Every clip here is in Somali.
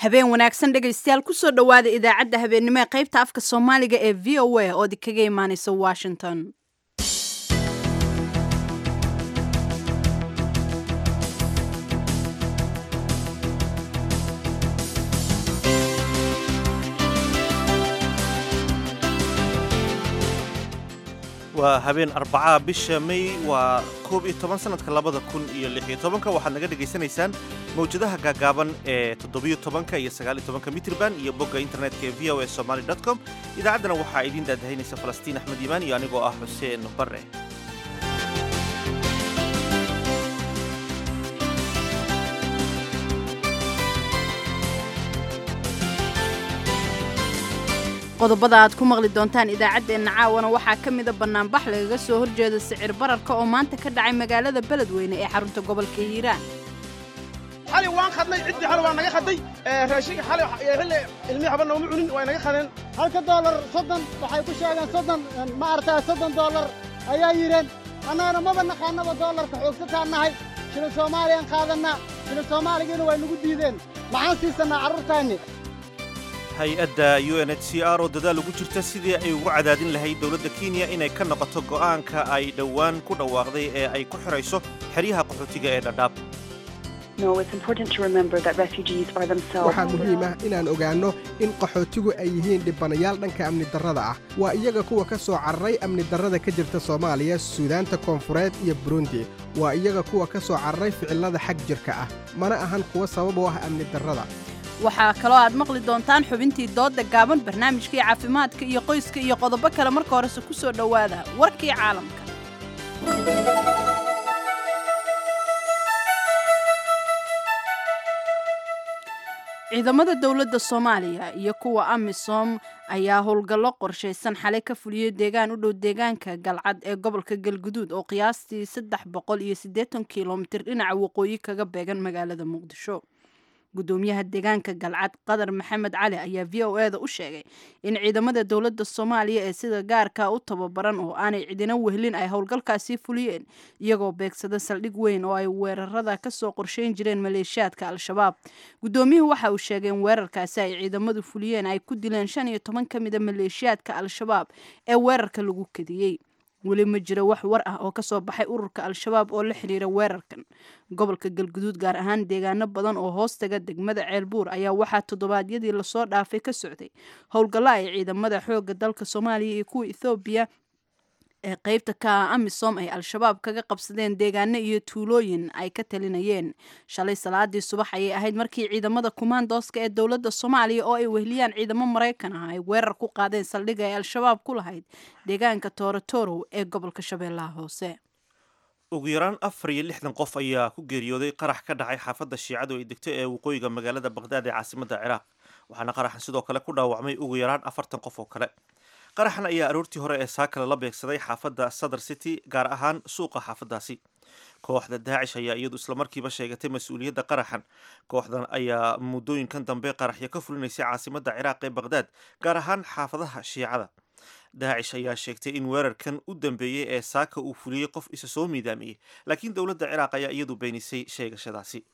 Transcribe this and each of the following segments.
habeen wanaagsan dhegaystayaal kusoo dhowaada idaacadda habeennimo ee qaybta afka soomaaliga ee v o a oo idinkaga imaanaysa washington waa habeen arbacaa bisha may waa koob iyo toban sanadka labada kun iyo lix iyo tobanka waxaad naga dhegaysanaysaan mawjadaha gaagaaban ee toddobiyo tobanka iyo sagaal iyo tobanka mitrban iyo bogga internetka ee v o a somaly dot com idaacaddana waxaa idiin daadahaynaysa falastiin axmed iimaan iyo anigoo ah xuseen bare qodobada aad ku maqli doontaan idaacaddeenna caawana waxaa ka mida bannaanbax lagaga soo horjeeda sicir bararka oo maanta ka dhacay magaalada beledweyne ee xarunta gobolka hiiraan xali waan khadnay ciddii xali waa naga khaday raashinka xali xilli ilmihii haba nooma cunin waa naga khadeen halka doolar soddon waxay ku sheegeen soddon ma aragtaa soddon doolar ayaa yidheen annagana maba naqaanaba doolarka xoogsataan nahay shilin soomaaliyaan qaadannaa shilin soomaaligiina way nagu diideen maxaan siisannaa carruurtaanni hay-adda u n h c r oo dadaal ugu jirta sidii ay ugu cadaadin lahayd dowladda kenya inay ka noqoto go'aanka ay dhowaan ku dhawaaqday ee ay ku xidhayso xeryaha qaxootiga ee dhadhaab waxaa muhiim ah inaan ogaanno in qaxootigu ay yihiin dhibanayaal dhanka amni darrada ah waa iyaga kuwa ka soo cararay amni darrada ka jirta soomaaliya suudaanta koonfureed iyo burundi waa iyaga kuwa ka soo cararay ficillada xag jirka ah mana ahan kuwa sabab u ah amni darrada waxaa kaloo aad maqli doontaan xubintii doodda gaaban barnaamijkii caafimaadka iyo qoyska iyo qodobo kale marka horese ku soo dhowaada warkii caalamka ciidamada dowladda soomaaliya iyo kuwa amisom ayaa howlgallo qorshaysan xalay ka fuliyey deegaan u dhow deegaanka galcad ee gobolka galguduud oo qiyaastii saddex boqol iyo siddeetan kilomitir dhinaca waqooyi kaga beegan magaalada muqdisho gudoomiyaha deegaanka galcad qadar maxamed cali ayaa v o eda u sheegay in ciidamada dowladda soomaaliya ee sida gaarka u tababaran oo aanay cidina wehlin ay howlgalkaasi fuliyeen iyagoo beegsada saldhig weyn oo ay weerarada kasoo qorsheyn jireen maleeshiyaadka al-shabaab gudoomiyuhu waxa uu sheegay in weerarkaasi ay ciidamadu fuliyeen ay ku dileen shan iyo toban ka mida maleeshiyaadka al-shabaab ee weerarka lagu kadiyey weli ma jiro wax war ah oo kasoo baxay ururka al-shabaab oo la xiriira weerarkan gobolka galguduud gaar ahaan deegaano badan oo hoostaga degmada ceelbuur ayaa waxaa toddobaadyadii lasoo dhaafay ka socday howlgallo ay ciidamada xooga dalka soomaaliya iyo kuwa ethoobiya ee qeybta ka ah amisom ay al-shabaab kaga qabsadeen deegaano iyo tuulooyin ay ka talinayeen shalay salaadii subax ayay ahayd markii ciidamada kumaandooska ee dowladda soomaaliya oo ay wehliyaan ciidamo maraykan ah ay weerar ku qaadeen saldhiga ay al-shabaab ku lahayd deegaanka toorotorow ee gobolka shabeellaha hoose ugu yaraan afar iyo lixdan qof ayaa ku geeriyooday qarax ka dhacay xaafadda shiicadu ay degto ee waqooyiga magaalada baqhdaad ee caasimadda ciraaq waxaana qaraxan sidoo kale ku dhaawacmay ugu yaraan afartan qof oo kale qaraxan ayaa aroortii hore ee saakale la beegsaday xaafadda southern city gaar ahaan suuqa xaafaddaasi kooxda daacish ayaa iyadu islamarkiiba sheegatay mas-uuliyadda qaraxan kooxdan ayaa muddooyinkan dambe qaraxyo ka fulinaysay caasimadda ciraaq ee baqhdaad gaar ahaan xaafadaha shiicada daacish ayaa sheegtay in weerarkan u dambeeyey ee saaka uu fuliyey qof isa soo miidaamiyey laakiin dowladda ciraaq ayaa iyadu beenisay sheegashadaasi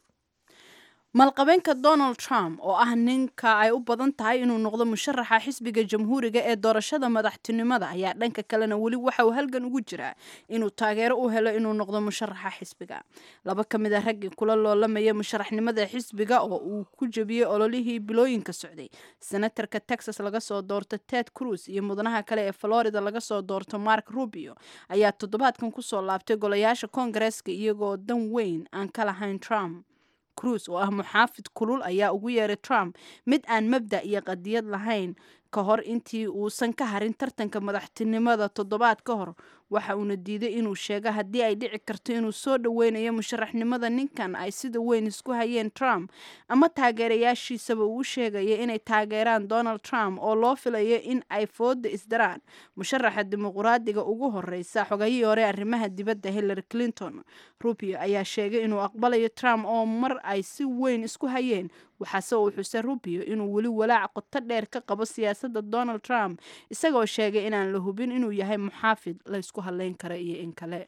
maalqabeenka donald trump oo ah ninka ay u badan tahay inuu noqdo musharaxa xisbiga jamhuuriga ee doorashada madaxtinimada ayaa dhanka kalena weli waxa uu halgan ugu jiraa inuu taageero u helo inuu noqdo musharaxa xisbiga laba ka mid a raggii kula loolamaya musharaxnimada xisbiga oo uu ku jebiyey ololihii bilooyinka socday senatarka texas laga soo doorto ted cruz iyo mudanaha kale ee florida laga soo doorto mark rubio ayaa toddobaadkan kusoo laabtay golayaasha koongareeska iyagoo dan weyn aan ka lahayn trump cruz oo ah muxaafid kulul ayaa ugu yeeray trump mid aan mabda iyo qadiyad lahayn ka hor intii uusan ka harin tartanka madaxtinimada toddobaad ka hor waxa uuna diiday inuu sheego haddii ay dhici karto inuu soo dhoweynayo musharaxnimada ninkan ay sida weyn isku hayeen trump ama taageerayaashiisaba uu sheegaya inay taageeraan donald trump oo loo filayo in ay fooda isdaraan musharaxa dimuqraadiga ugu horeysa xogayihii hore arrimaha dibadda hillary clinton rubio ayaa sheegay inuu aqbalayo trump oo mar ay si weyn isku hayeen waxaase uu xusay rubio inuu weli walaac qoto dheer ka qabo siyaasadda donald trump isagoo sheegay inaan la hubin inuu yahay muxaafid laysku hadleyn kara iyo in kale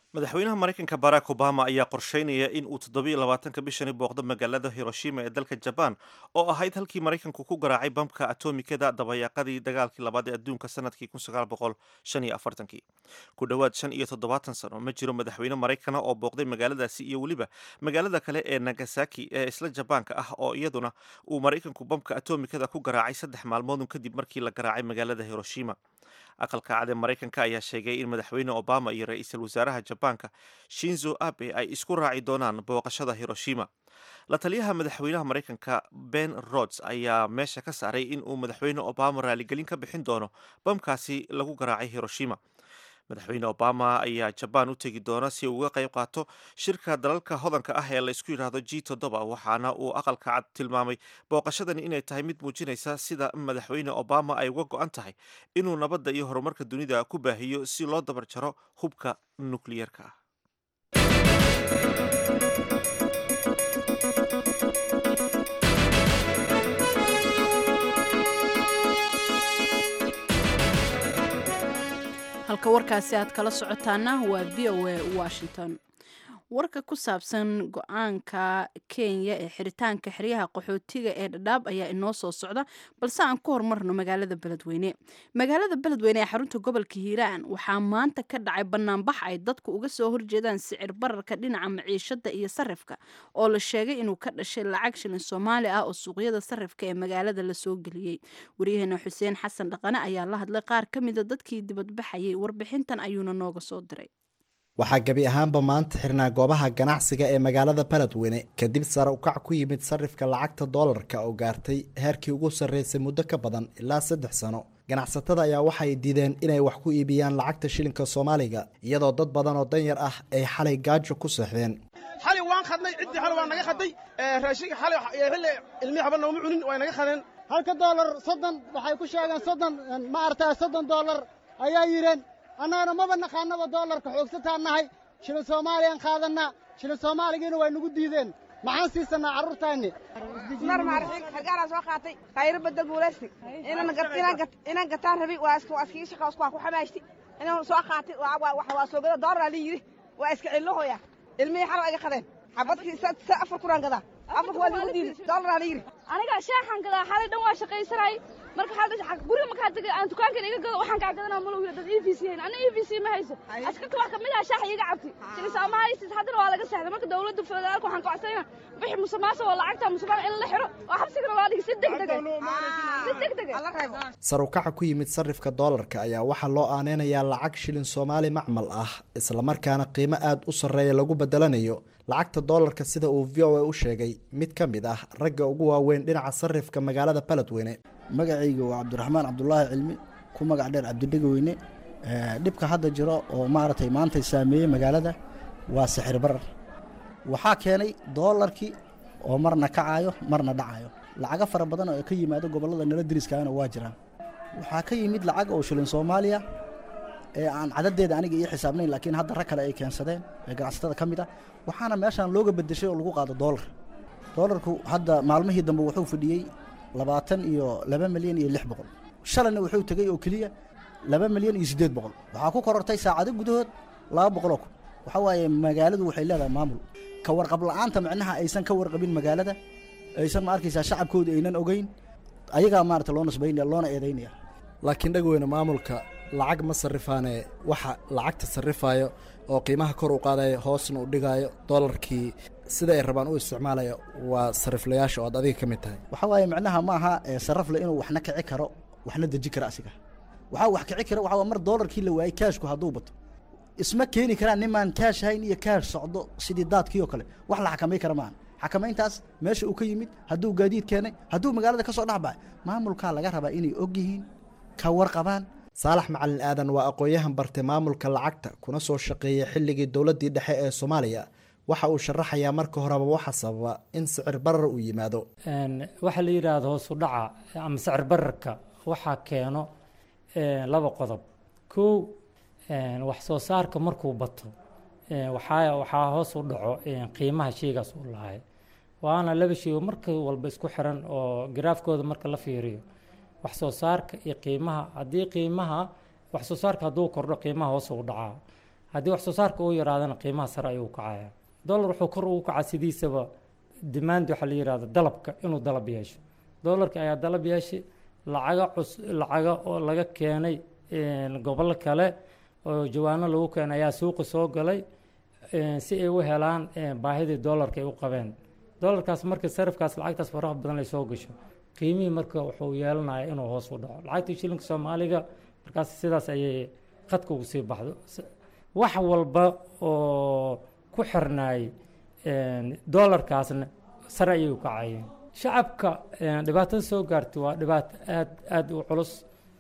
madaxweynaha maraykanka barack obama ayaa qorsheynaya in uu toddobiyo labaatanka bishani booqdo magaalada hiroshima ee dalka jabaan oo ahayd halkii maraykanku ku garaacay bamka atomikada dabayaaqadii dagaalkii labaad ee adduunka sanadkii kii ku dhowaad shan iyo toddobaatan sano ma jiro madaxweyne maraykana oo booqday magaaladaasi iyo weliba magaalada kale ee nagasaki ee isla jabaanka ah oo iyaduna uu maraykanku bamka atomikada ku garaacay saddex maalmoodun kadib markii la garaacay magaalada hiroshima aqalka cad ee maraykanka ayaa sheegay in madaxweyne obama iyo ra-iisul wasaaraha jabaanka shinzo abe ay isku raaci doonaan booqashada hiroshima la taliyaha madaxweynaha maraykanka ben rods ayaa meesha ka saaray in uu madaxweyne obama raaligelin ka bixin doono bamkaasi lagu garaacay hiroshima madaxweyne obama ayaa jabaan u tegi doona si uu uga qayb qaato shirka dalalka hodanka ah ee la isku yidhaahdo g toddoba waxaana uu aqalka cad tilmaamay booqashadani inay tahay mid muujinaysa sida madaxweyne obama ay uga go-an tahay inuu nabadda iyo horumarka dunida ku baahiyo si loo dabar jaro hubka nukliyeerka ah halka warkaasi aad kala socotaana waa v o a washington warka ku saabsan go-aanka kenya ee xiritaanka xeryaha qaxootiga ee dhadhaab ayaa inoo soo socda balse aan ku hormarno magaalada beledweyne magaalada beledweyne ee xarunta gobolka hiiraan waxaa maanta ka dhacay banaanbax ay dadku uga soo horjeedaan sicir bararka dhinaca maciishada iyo sarifka oo la sheegay inuu ka dhashay lacag shilin soomaali ah oo suuqyada sarifka ee magaalada lasoo geliyey waryaheena xuseen xasan dhaqane ayaa la hadlay qaar ka mida dadkii dibadbaxayay warbixintan ayuuna nooga soo diray waxaa gebi ahaanba maanta xirnaa goobaha ganacsiga ee magaalada beledweyne kadib sare ukac ku yimid sarifka lacagta doolarka oo gaartay heerkii ugu sarreysay muddo ka badan ilaa saddex sano ganacsatada ayaa waxay diideen inay wax ku iibiyaan lacagta shilinka soomaaliga iyadoo dad badan oo danyar ah ay xalay gaajo ku seexdeen xali waan khadnay ciddii xali waa naga khaday raashinka xali xilli ilmihii haba nooma cunin way naga khadeen halka doolar soddon waxay ku sheegeen soddon ma aragtaa soddon doolar ayaa yidheen annagana maba naqaanaba doolarka xoogsataan nahay shilin soomaaliyaan qaadannaa shilin soomaaligiina way nagu diideen maxaan siisannaa carruurtaanni mar maarxiin hargaanaa soo qaatay khayro badda guulaysti inaan gataan rabi waa iskii shaqa waa ku xamaashti inaan soo qaatay waa soogada doolar la yidhi waa iska cillohoya ilmihii xalo iga qadeen xabadkii sa afar kuraan gadaa afarka waa lagu diiday doolar la yidhi aniga shaaxan gadaa xalay dhan waa shaqaysanay marka xalay guriga markaa tagay aan dukaankan iga gado waxaan kaa gadanaa malo wiila dad e v c hayn anna e v c ma hayso askarta wax kamid ah shaax iga cabti shili soomaaliysis haddana waa laga saxday marka dawladda federaalka waxaan kocsanayna wixii musumaasa oo lacagta musumaan in la xiro oo xabsigana loo dhigi si degdega si degdega sar ukaca ku yimid sarifka doolarka ayaa waxaa loo aaneynayaa lacag shilin soomaali macmal ah islamarkaana qiimo aada u sarreeya lagu bedelanayo lacagta doolarka sida uu v o a u sheegay mid ka mid ah ragga ugu waaweyn dhinaca sarifka magaalada beledweyne magacayga waa cabdiraxmaan cabdulaahi cilmi ku magac dheer cabdidhegaweyne dhibka hadda jiro oo maaragtay maantay saameeyey magaalada waa sixir barar waxaa keenay doolarkii oo marna kacayo marna dhacayo lacago fara badan oo ka yimaado gobollada nala deriskaana waa jiraan waxaa ka yimid lacag oo shilin soomaaliya ee aan cadadeeda aniga ii xisaabnayn laakiin hadda rag kale ay keensadeen ee ganacsatada ka mid ah waxaana meeshaan looga bedeshay oo lagu qaado doolar doolarku hadda maalmihii dambe wuxuu fadhiyey labaatan iyo laba milyan iyo lix boqol shalayna wuxuu tegey oo keliya laba milyan iyo siddeed boqol waxaa ku korortay saacado gudahood laba boqoloo kun waxaa waaye magaaladu waxay leedahay maamul ka warqab la'aanta micnaha aysan ka warqabin magaalada aysan ma arkaysaa shacabkooda aynan ogeyn ayagaa maarata loo nasbaynaya loona eedaynaya laakiin dhagweyne maamulka lacag ma sarrifaane waxa lacagta sarrifayo oo qiimaha kor u qaadayo hoosna u dhigayo doolarkii sida ay rabaan u isticmaalayo waa sariflayaasha oo aad adiga ka mid tahay waxaa waaye micnaha ma aha sarafle inuu waxna kici karo waxna deji karo asiga waxaa wax kici kara waxaa mar doolarkii la waayey kaashku hadduu bato isma keeni karaan nimaan kaash hayn iyo kaash socdo sidii daadkii oo kale wax la xakamay kara maahan xakamayntaas meesha uu ka yimid hadduu gaadiid keenay hadduu magaalada ka soo dhexbacay maamulkaa laga rabaa inay og yihiin ka warqabaan saalax macalin aadan waa aqoon-yahan bartay maamulka lacagta kuna soo shaqeeyay xilligii dowladdii dhexe ee soomaaliya waxa uu sharaxayaa marka horeba waxa sababa in sicir barar uu yimaado waxaa la yidhaahdo hoosu dhaca ama sicir bararka waxaa keeno laba qodob kow wax soo saarka markuu bato waxaa waxaa hoos u dhaco qiimaha sheygaas u lahay waana laba shey oo marka walba isku xiran oo garaafkooda marka la fiiriyo wax soo saarka iyo qiimaha haddii qiimaha wax soo saarka hadduu kordho qiimaha hoos u dhacaa haddii wax soo saarka uu yaraadana qiimaha sare ayuu kacaya dollar wuxuu kor ugu kacaa sidiisaba demand waxaa la yihahda dalabka inuu dalab yeesho dollarka ayaa dalab yeeshay lacaga cus lacaga oo laga keenay gobollo kale oo jawaano lagu keenay ayaa suuqa soo galay si ay u helaan baahidii dollarka ay u qabeen dollarkaas marka sarifkaas lacagtaas faraha badan ay soo gasho qiimihii marka wuxuu yeelanaya inuu hoos u dhaco lacagtii shilinka soomaaliga markaas sidaas ayay khadka ugu sii baxdo wax walba oo ku xirnaay dollarkaasna sare ayay u kacayeen shacabka dhibaatada soo gaartay waa dhibaato aad aada u culus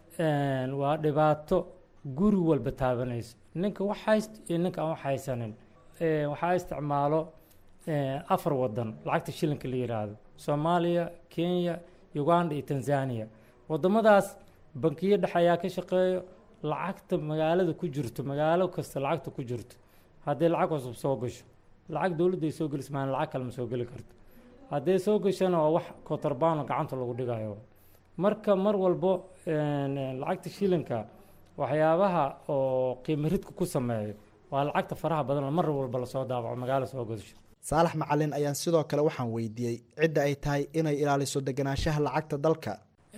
waa dhibaato guri walba taabanayso ninka wax hayst iyo ninka aan wax haysanin waxaa isticmaalo afar wadan lacagta shilinka la yiraahdo soomaaliya kenya uganda iyo tanzania wadamadaas bankiyo dhexe ayaa ka shaqeeyo lacagta magaalada ku jirto magaalo kasta lacagta ku jirto haddii lacag cusub soo gasho lacag dowladda ay soo gelis maan lacag kale ma soo geli karto hadday soo gashana waa wax kotorbaano gacanta lagu dhigayo marka mar walbo lacagta shilinka waxyaabaha oo qiimo ridka ku sameeyo waa lacagta faraha badan mar walba lasoo daabaco magaalo soo gadasho saalax macalin ayaan sidoo kale waxaan weydiiyey cidda ay tahay inay ilaaliso deganaanshaha lacagta dalka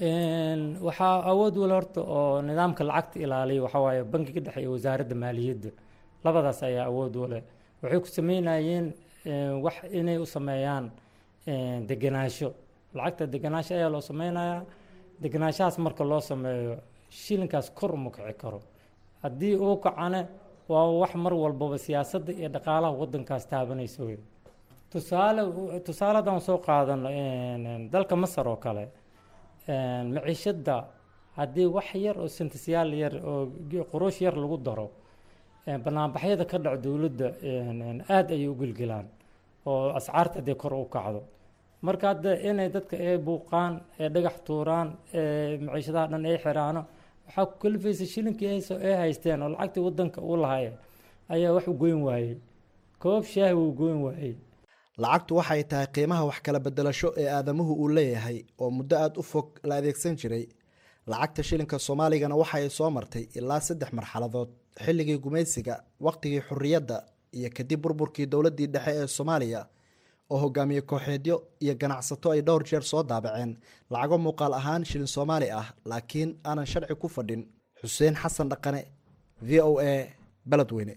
waxaa awood wal horta oo nidaamka lacagta ilaaliya waxaa waaye bankiga dhexe iyo wasaaradda maaliyadda labadaas ayaa awood wale waxay ku sameynayeen wax inay u sameeyaan degenaansho lacagta degenaansho ayaa loo sameynayaa degenaanshahaas marka loo sameeyo shilinkaas kor uma kici karo haddii uu kacane waa wax mar walbaba siyaasadda iyo dhaqaalaha wadankaas taabanaysa wey tusaale tusaale haddaan soo qaadano dalka masar oo kale maciishadda haddii wax yar oo sentisyaal yar oo quruush yar lagu daro banaanbaxyada ka dhaco dowladda aada ayay u gelgelaan oo ascaarta haddii kor u kacdo marka hadda inay dadka ay buuqaan ee dhagax tuuraan ee maciishadaha dhan ay xiraano waxaa ku kalifaysa shilinkii ay haysteen oo lacagtii wadanka u lahaya ayaa wax u goyn waayey koob shaahi wuu goyn waayey lacagtu waxay tahay qiimaha wax kala bedelasho ee aadamuhu uu leeyahay oo muddo aada u fog la adeegsan jiray lacagta shilinka soomaaligana waxa ay soo martay ilaa saddex marxaladood xilligii gumaysiga waqtigii xurriyadda iyo kadib burburkii dowladdii dhexe ee soomaaliya oo hogaamiye kooxeedyo iyo ganacsato ay dhowr jeer soo daabaceen lacago muuqaal ahaan shilin soomaali ah laakiin aanan sharci ku fadhin xuseen xasan dhaqane v o a beledweyne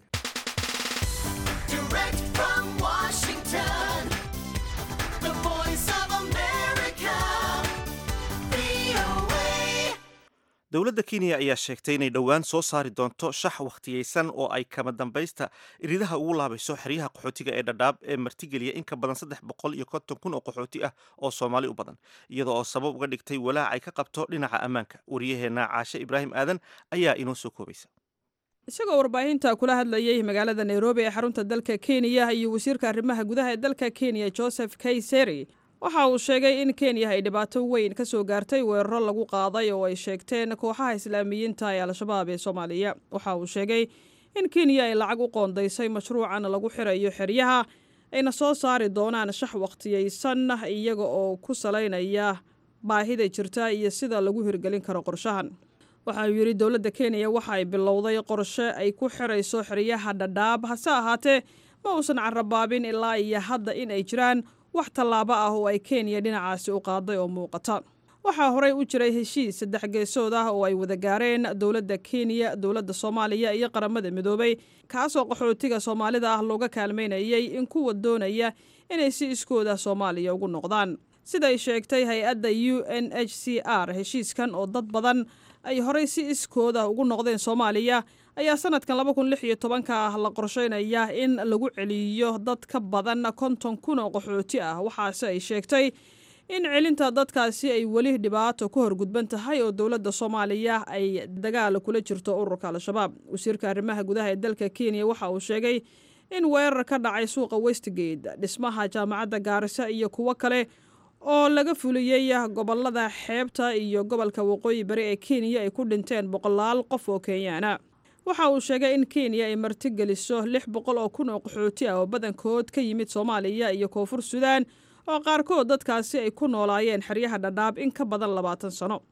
dowladda kenya ayaa sheegtay inay dhowaan soo saari doonto shax wakhtiyeysan oo ay kama dambaysta iridaha ugu laabayso xeryaha qaxootiga ee dhadhaab ee martigeliya in ka badan saddex boqol iyo konton kun oo qaxooti ah oo soomaali u badan iyadoo oo sabab uga dhigtay walaac ay ka qabto dhinaca ammaanka wariyaheenna caashe ibraahim aadan ayaa inoo soo koobaysa isagoo warbaahinta kula hadlayay magaalada nairobi ee xarunta dalka kenya iyo wasiirka arrimaha gudaha ee dalka kenya joseph kayseri waxa uu sheegay in kenya ay dhibaato weyn ka soo gaartay weeraro lagu qaaday oo ay sheegteen kooxaha islaamiyiinta ee al-shabaab ee soomaaliya waxa uu sheegay in kenya ay lacag u qoondaysay mashruucan lagu xirayo xeryaha ayna soo saari doonaan shax wakhtiyeysan iyaga oo ku salaynaya baahida jirta iyo sida lagu hirgelin karo qorshahan waxa uu yidhi dowladda kenya waxa ay bilowday qorshe ay ku xirayso xeryaha dhadhaab hase ahaatee ma uusan carabaabin ilaa iyo hadda in ay jiraan wax tallaabo ah oo ay kenya dhinacaasi u qaaday oo muuqata waxaa horey u jiray heshiis saddex geesood ah oo ay wada gaareen dowladda kenya dowladda soomaaliya iyo qaramada midoobay kaasoo qaxootiga soomaalida ah looga kaalmaynayay in kuwa doonaya inay si iskooda soomaaliya ugu noqdaan siday sheegtay hay-adda u n h c r heshiiskan oo dad badan ay horey si iskooda ugu noqdeen soomaaliya ayaa sanadkan laba kun lix iyo tobanka ah la qorsheynaya in lagu celiyo dad ka badan konton kun oo qaxooti ah waxaase ay sheegtay in celinta dadkaasi ay weli dhibaato ku horgudban tahay oo dowladda soomaaliya ay dagaal kula jirto ururka al-shabaab wasiirka arrimaha gudaha ee dalka kenya waxa uu sheegay in weerar ka dhacay suuqa westgate dhismaha jaamacadda gaarisa iyo kuwo kale oo laga fuliyey gobolada xeebta iyo gobolka waqooyi bari ee kenya ay ku dhinteen boqolaal qof oo kenyaana waxa uu sheegay in kenya ay martigeliso lix boqol oo kun oo qaxooti ah oo badankood ka yimid soomaaliya iyo koonfur suudaan oo qaarkood dadkaasi ay ku noolaayeen xeryaha dhadhaab in ka badan labaatan sano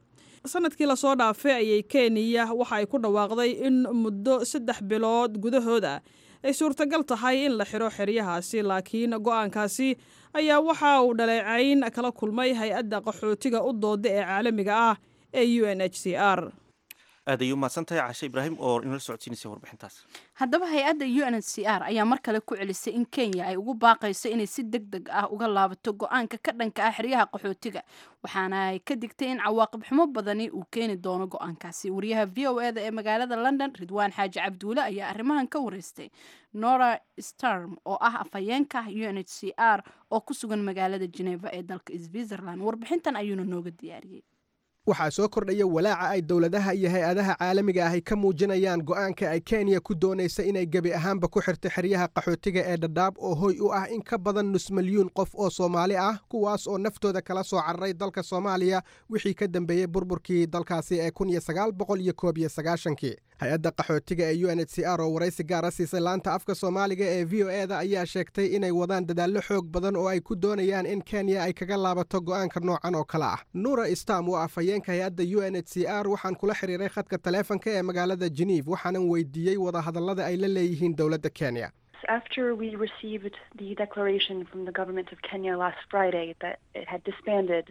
sanadkii lasoo dhaafay ayay kenya waxa ay ku dhawaaqday in muddo saddex bilood gudahood ah ay suurtagal tahay in la xiro xeryahaasi laakiin go-aankaasi ayaa waxa uu dhaleecayn kala kulmay hay-adda qaxootiga u dooda ee caalamiga ah ee u n h c r aad ayay u mahadsan tahay cashe ibraahim oo inala socodsiinaysa warbixintaas haddaba hay-adda u n h c r ayaa mar kale ku celisay in kenya ay ugu baaqayso inay si deg deg ah uga laabato go-aanka ka dhanka ah xeryaha qaxootiga waxaana ay ka digtay in cawaaqib xumo badani uu keeni doono go-aankaasi wariyaha v o eda ee magaalada london ridwaan xaaji cabduule ayaa arrimahan ka wareystay nora starm oo ah afhayeenka u n h c r oo ku sugan magaalada geneva ee dalka switzerland warbixintan ayuuna nooga diyaariyey waxaa soo kordhaya walaaca ay dowladaha iyo hay-adaha caalamiga ahi ka muujinayaan go'aanka ay kenya ku doonaysa inay gebi ahaanba ku xirto xeryaha qaxootiga ee dhadhaab oo hoy u ah in ka badan nus milyuun qof oo soomaali ah kuwaas oo naftooda kala soo cararay dalka soomaaliya wixii ka dambeeyey burburkii dalkaasi ee kun iyo sagaal boqol iyo koob iyo sagaashankii hay-adda qaxootiga ee u n h c r oo waraysi gaara siisay laanta afka soomaaliga ee v o e da ayaa sheegtay inay wadaan dadaallo xoog badan oo ay ku doonayaan in kenya ay kaga laabato go'aanka noocan oo kale ah nuura stam waa afhayeenka hay-adda u n h c r waxaan kula xiriiray khadka taleefanka ee magaalada geneve waxaanan weydiiyey wadahadallada ay la leeyihiin dowladda kenya After we received the declaration from the government of Kenya last Friday that it had disbanded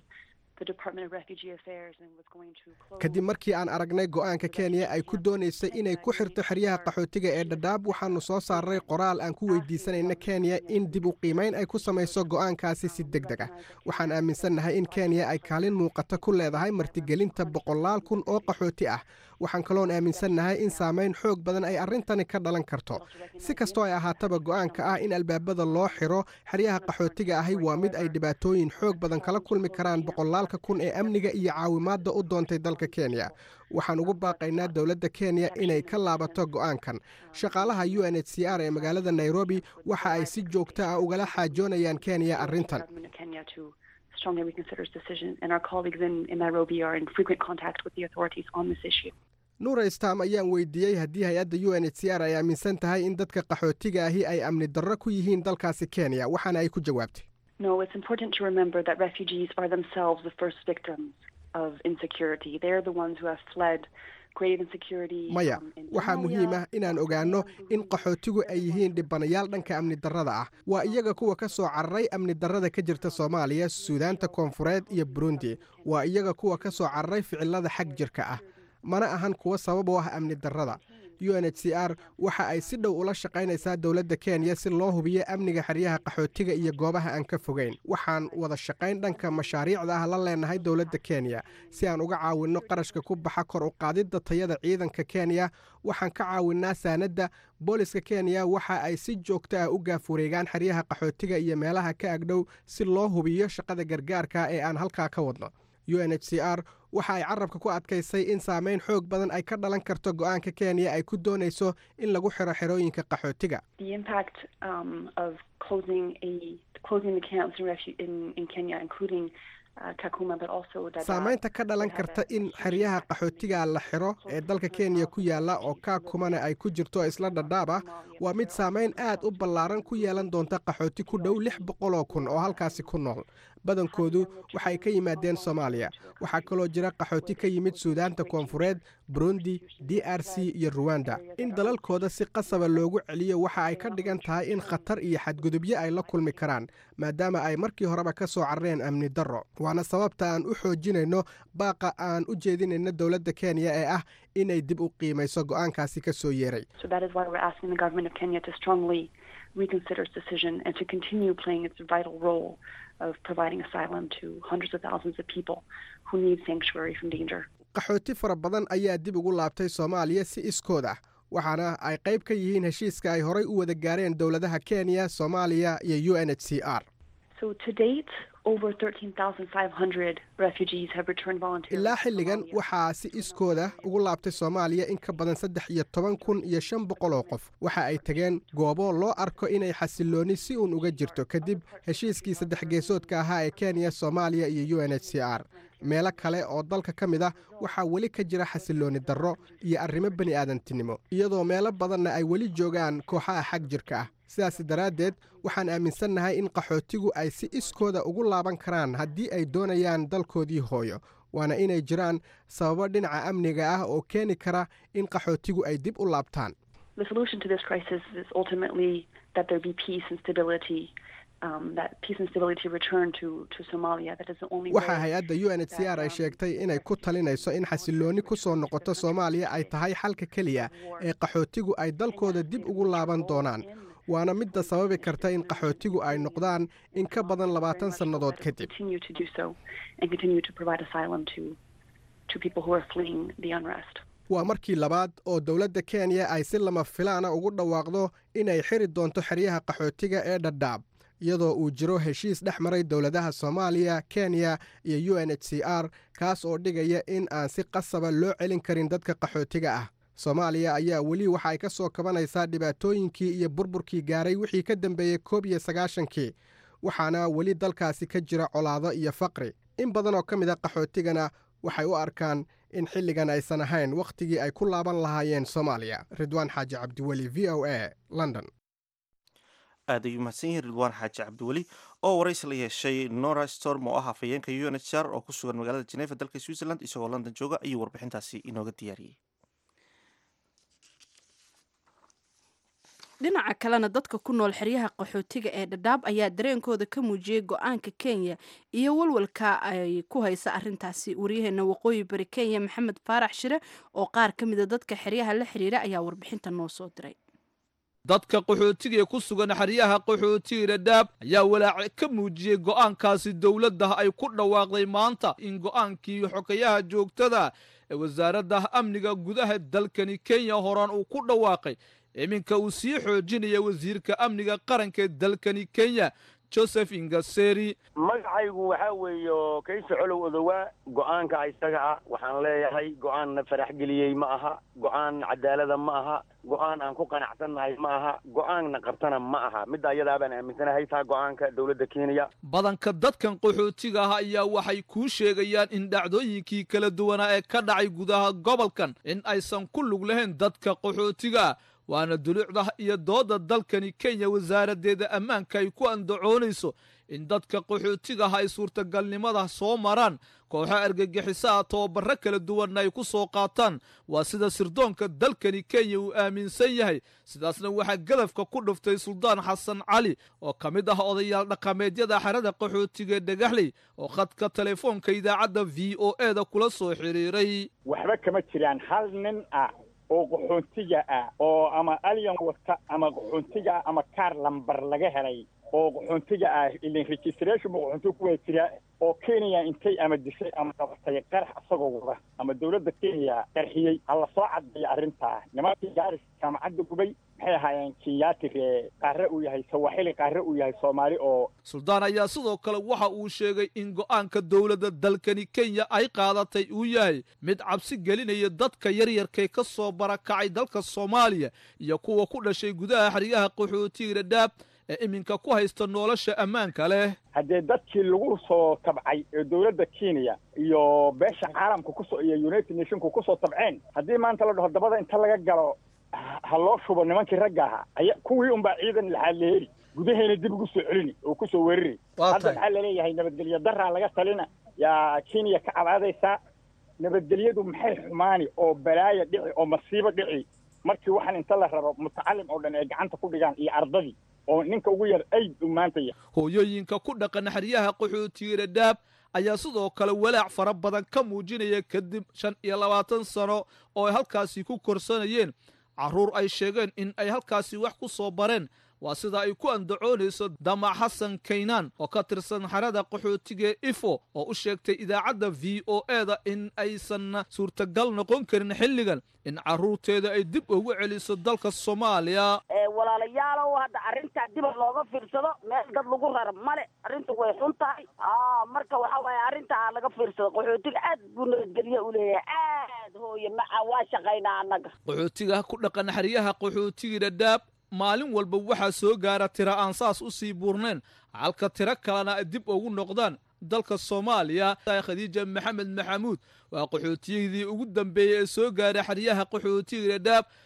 kadib markii aan aragnay go'aanka kenya ay ku doonaysay inay ku xirto xeryaha qaxootiga ee dhadhaab waxaannu soo saaray qoraal aan ku weydiisanayna kenya in dib u qiimayn ay ku samayso go'aankaasi si deg deg ah waxaan aaminsannahay in kenya ay kaalin muuqata ku leedahay martigelinta boqolaal kun oo qaxooti ah waxaan kaloon aaminsannahay in saamayn xoog badan ay arrintani ka dhalan karto si kastoo ay ahaataba go'aanka ah in albaabada loo xiro xeryaha qaxootiga ahi waa mid ay dhibaatooyin xoog badan kala kulmi karaan boqolaalka kun ee amniga iyo caawimaadda u doontay dalka kenya waxaan ugu baaqaynaa dowladda kenya inay ka laabato go'aankan shaqaalaha u n h c r ee magaalada nairobi waxa ay si joogto ah ugala xaajoonayaan kenya arrintan strongly reconsiders decision, and our colleagues in, in Nairobi are in frequent contact with the authorities on this issue. nuura stam ayaan weydiiyey haddii hay-adda u n h c r ay aaminsan tahay in dadka qaxootiga ahi ay amni darro ku yihiin dalkaasi kenya waxaana ay ku jawaabtay No, it's important to remember that refugees are themselves the first victims of insecurity. They're the ones who have fled grave insecurity. maya waxaa muhiim ah inaan ogaanno in qaxootigu ay yihiin dhibanayaal dhanka amni darrada ah waa iyaga kuwa ka soo cararay amni darrada ka jirta soomaaliya suudaanta koonfureed iyo burundi waa iyaga kuwa ka soo cararay ficilada xag jirka ah mana ahan kuwa sabab u ah amni darrada u n h c r waxa ay si dhow ula shaqaynaysaa dowladda kenya si loo hubiyo amniga xeryaha qaxootiga iyo goobaha aan ka fogeyn waxaan wada shaqayn dhanka mashaariicda ah la leenahay dowladda kenya si aan uga caawinno qarashka ku baxa kor u qaadidda tayada ciidanka kenya waxaan ka caawinnaa saanadda booliska kenya waxa ay si joogto ah u gaafureegaan xeryaha qaxootiga iyo meelaha ka agdhow si loo hubiyo shaqada gargaarka ee aan halkaa ka wadno u n h c r waxa ay carabka ku adkaysay in saamayn xoog badan ay ka dhalan karto go'aanka kenya ay ku doonayso in lagu xiro xerooyinka qaxootiga The impact um, of closing a closing the camps in, refu- in, in Kenya, including uh, Kakuma, but also Dadaab. saamaynta ka dhalan karta in xeryaha qaxootiga la xiro ee dalka kenya ku yaala oo kaakumana ay ku jirto isla dhadhaab ah waa mid saamayn aad u ballaaran ku yeelan doonta qaxooti ku dhow lix boqoloo kun oo halkaasi ku nool badankoodu waxay ka yimaadeen soomaaliya waxaa kaloo jira qaxooti ka yimid suudaanta koonfureed burundi d r c iyo ruwanda in dalalkooda si qasaba loogu celiyo waxa ay ka dhigan tahay in khatar iyo xadgudubyo ay la kulmi karaan maadaama ay markii horeba ka soo carareen amni darro waana sababta aan u xoojinayno baaqa aan u jeedinayno dowladda kenya ee ah inay dib u qiimayso go'aankaasi ka soo yeeray So that is why we're asking the government of Kenya to strongly reconsider its decision and to continue playing its vital role of providing asylum to hundreds of thousands of people who need sanctuary from danger. qaxooti fara badan ayaa dib ugu laabtay soomaaliya si iskood ah waxaana ay qayb ka yihiin heshiiska ay horay u wada gaareen dowladaha kenya soomaaliya iyo u n h c r So to date, over 13,500 refugees have returned voluntarily. ilaa xilligan waxaa si iskooda ugu laabtay soomaaliya in ka badan saddex iyo toban kun iyo shan boqol oo qof waxa ay tageen goobo loo arko inay xasilooni si uun uga jirto kadib heshiiskii saddex geesoodka ahaa ee kenya soomaaliya iyo u n h c r meelo kale oo dalka ka mid ah waxaa weli ka jira xasilooni darro iyo arrimo bani aadantinimo iyadoo meelo badanna ay weli joogaan kooxaha xag jirka ah sidaas daraaddeed waxaan aaminsannahay in qaxootigu ay si iskooda ugu laaban karaan haddii ay doonayaan dalkoodii hooyo waana inay jiraan sababo dhinaca amniga ah oo keeni kara in qaxootigu ay dib u laabtaan The solution to this crisis is ultimately that there be peace and stability, um, that peace and stability return to, to Somalia. That is the only waxaa way. hay-adda u n h c r ay sheegtay inay ku talinayso in xasiloonni ku soo noqoto soomaaliya ay tahay xalka keliya ee qaxootigu ay dalkooda dib ugu laaban doonaan waana midda sababi karta in qaxootigu ay noqdaan in ka badan labaatan sannadood kadib Continue to do so and continue to provide asylum to, to people who are fleeing the unrest. waa markii labaad oo dowladda kenya ay si lama filaana ugu dhawaaqdo inay xiri doonto xeryaha qaxootiga ee dhadhaab iyadoo uu jiro heshiis dhex maray dowladaha soomaaliya kenya iyo u n h c r kaas oo dhigaya in aan si qasaba loo celin karin dadka qaxootiga ah soomaaliya ayaa weli waxa ay ka soo kabanaysaa dhibaatooyinkii iyo burburkii gaaray wixii ka dambeeyey koob iyo sagaashankii waxaana weli dalkaasi ka jira colaado iyo faqri in badan oo ka mid a qaxootigana waxay u arkaan in xilligan aysan ahayn wakhtigii ay ku laaban lahaayeen soomaaliya ridwaan xaaji cabdiweli v o a london aad ayuu mahadsan yihiin ridwaan xaaji cabdiweli oo waraysi la yeeshay nora storm oo ah afhayeenka u n h r oo ku sugan magaalada geneva dalka switzerland isagoo london jooga ayuu warbixintaasi inooga diyaariyey dhinaca kalena dadka ku nool xeryaha qaxootiga ee dhadhaab ayaa dareenkooda ka muujiyey go-aanka kenya iyo walwalka ay ku haysa arintaasi waryaheena waqooyi bari kenya maxamed faarax shire oo qaar ka mida dadka xeryaha la xiriira ayaa warbixinta noo soo diray dadka qaxootiga ee ku sugan xeryaha qaxootiga dhadhaab ayaa walaac ka muujiyey go'aankaasi dowladda ay ku dhawaaqday maanta in go'aankii xogayaha joogtada ee wasaaradda amniga gudaha dalkani kenya horaan uu ku dhawaaqay iminka uu sii xoojinaya wasiirka amniga qaranka ee dalkani kenya joseph ingaseri magacaygu waxaa weeye kayse colow odowaa go'aanka isaga ah waxaan leeyahay go'aan na farax geliyey ma aha go'aan cadaalada ma aha go'aan aan ku qanacsannahay ma aha go'aan na qabtana ma aha midda ayadaa baan aaminsanahay taa go'aanka dowladda kenya badanka dadkan qaxootiga ah ayaa waxay kuu sheegayaan in dhacdooyinkii kala duwanaa ee ka dhacay gudaha gobolkan in aysan ku lug lahayn dadka qaxootiga waana duluucda iyo dooda dalkani kenya wasaaraddeeda ammaanka ay ku andacoonayso in dadka qaxootigaha ay suurtagalnimada soo maraan kooxo argagixisaha tababaro kala duwanna ay ku soo qaataan waa sida sirdoonka dalkani kenya uu aaminsan yahay sidaasna waxaa gadafka ku dhuftay suldaan xasan cali oo ka mid ah odayaal dhaqameedyada xerada qaxootiga ee dhagaxley oo khadka telefoonka idaacadda v o e da kula soo xiriiray waxba kama jiraan hal nin ah oo qaxoontiga ah oo ama alyan wata ama qaxoontiga ah ama kaar lambar laga helay oo qaxoontiga ah ilin registration ma qaxoontiga ku wada jira oo kenya intay ama dishay ama qabatay qarax isagoo wada ama dowladda kenya qarxiyey ha la soo caddeeyo arrintaa nimankii gaaris jaamacadda gubay maxay ahaayeen kenyaati ree qaare uu yahay sawaxili qaare uu yahay soomaali oo suldaan ayaa sidoo kale waxa uu sheegay in go'aanka dowladda dalkani kenya ay qaadatay uu yahay mid cabsi gelinaya dadka yaryarkay ka soo barakacay dalka soomaaliya iyo kuwa ku dhashay gudaha xeryaha qaxootiga dhadhaab ee iminka ku haysta nolosha ammaanka leh haddee dadkii lagu soo tabcay ee dowladda kenya iyo beesha caalamka kusoo iyo united nationku kusoo tabceen haddii maanta la dhaho dabada inta laga galo ha loo shubo nimankii ragga ahaa aya kuwii unbaa ciidan laxaa la heli gudahayna dib ugu soo celini oo kusoo weerari hadda maxaa laleeyahay nabadgelyo daraa laga talina yaa kenya ka cabaadaysaa nabadgelyadu maxay xumaani oo balaaya dhici oo masiibo dhici markii waxaan inta la rabo mutacalim oo dhan ay gacanta ku dhigaan iyo ardadii oo ninka ugu yar ayd uu maanta yahay hooyooyinka ku dhaqan xeryaha qaxootiga dhadhaab ayaa sidoo kale walaac fara badan ka muujinaya kadib shan iyo labaatan sano oo ay halkaasi ku korsanayeen carruur ay sheegeen in ay halkaasi wax ku soo bareen waa sida ay ku andacoonayso damac xasan kaynaan oo ka tirsan xerada qaxootiga ifo oo u sheegtay idaacadda v o e da in aysan suurtagal noqon karin xilligan in carruurteeda ay dib ugu celiso dalka soomaaliya walaalayaalow hadda arrintaa diba looga fiirsado meel dad lagu rara male arrintu way xun tahay marka waxa waaye arrintaa laga fiirsado qaxootiga aad buu nabadgelye u leeyahay aad hooye maca waa shaqaynaa annaga qaxootiga ku dhaqan xeryaha qaxootiga dhadhaab maalin walba waxaa soo gaara tira aan saas u sii buurnayn halka tiro kalena ay dib ugu noqdaan dalka soomaaliya khadiija maxamed maxamuud waa qaxootiyadii ugu dambeeyey ee soo gaaray xeryaha qaxootiga dhadhaab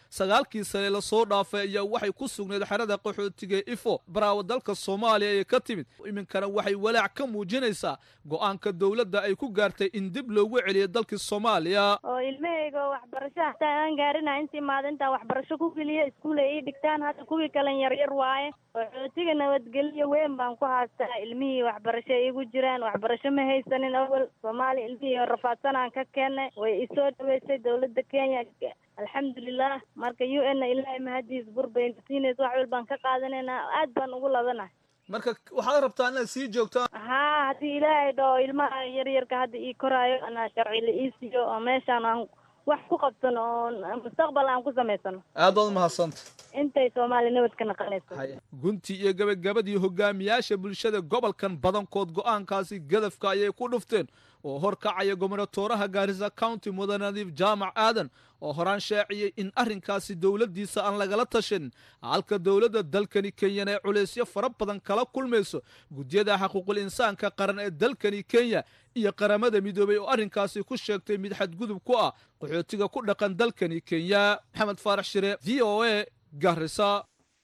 sagaalkii sane lasoo dhaafay ayaa waxay ku sugnayd xerada qaxootiga ifo baraawo dalka soomaaliya ee ka timid iminkana waxay walaac ka muujinaysaa go-aanka dowladda ay ku gaartay in dib loogu celiyo dalkii soomaaliya oo ilmahayga waxbarasho hataa aan gaarina intii maalintaa waxbarasho ku geliya iskuul ay ii dhigtaan hadda kuwii kalen yaryar waaye qaxootiga nabadgelyo weyn baan ku haastaa ilmihii waxbarasho iigu jiraan waxbarasho ma haysanin awal soomaaliya ilmihii rafaadsanaan ka keennay way isoo dhaweysay dowladda kenya alxamdulilah marka u n ilaahay mahadiis burbayna siinaysa wax walbaan ka qaadanaynaa aad baan ugu labanahay marka waxaad rabtaa inaad sii joogtaan haa haddii ilaahay dhao ilmaha yaryarka hadda ii koraayo anaa sharci la ii siiyo oo meeshaan aan wax ku qabsano oo mustaqbal aan ku samaysano aad baad umahadsanta intay soomaaliya nabad ka naqanayso gunti iyo gabagabadii hogaamiyaasha bulshada gobolkan badankood go-aankaasi gadafka ayay ku dhufteen oo horkacaya gobonatooraha gaarisa county mudan nadiif jaamac aadan oo horaan shaaciyey in arrinkaasi dowladdiisa aan lagala tashan halka dowladda dalkani kenyan ee culaysyo fara badan kala kulmayso gudyada xaquuqul insaanka qaran ee dalkani kenya iyo qaramada midoobay oo arrinkaasi ku sheegtay mid xadgudub ku ah qaxootiga ku dhaqan dalkani kenya maxamed faarax shire v o a garisa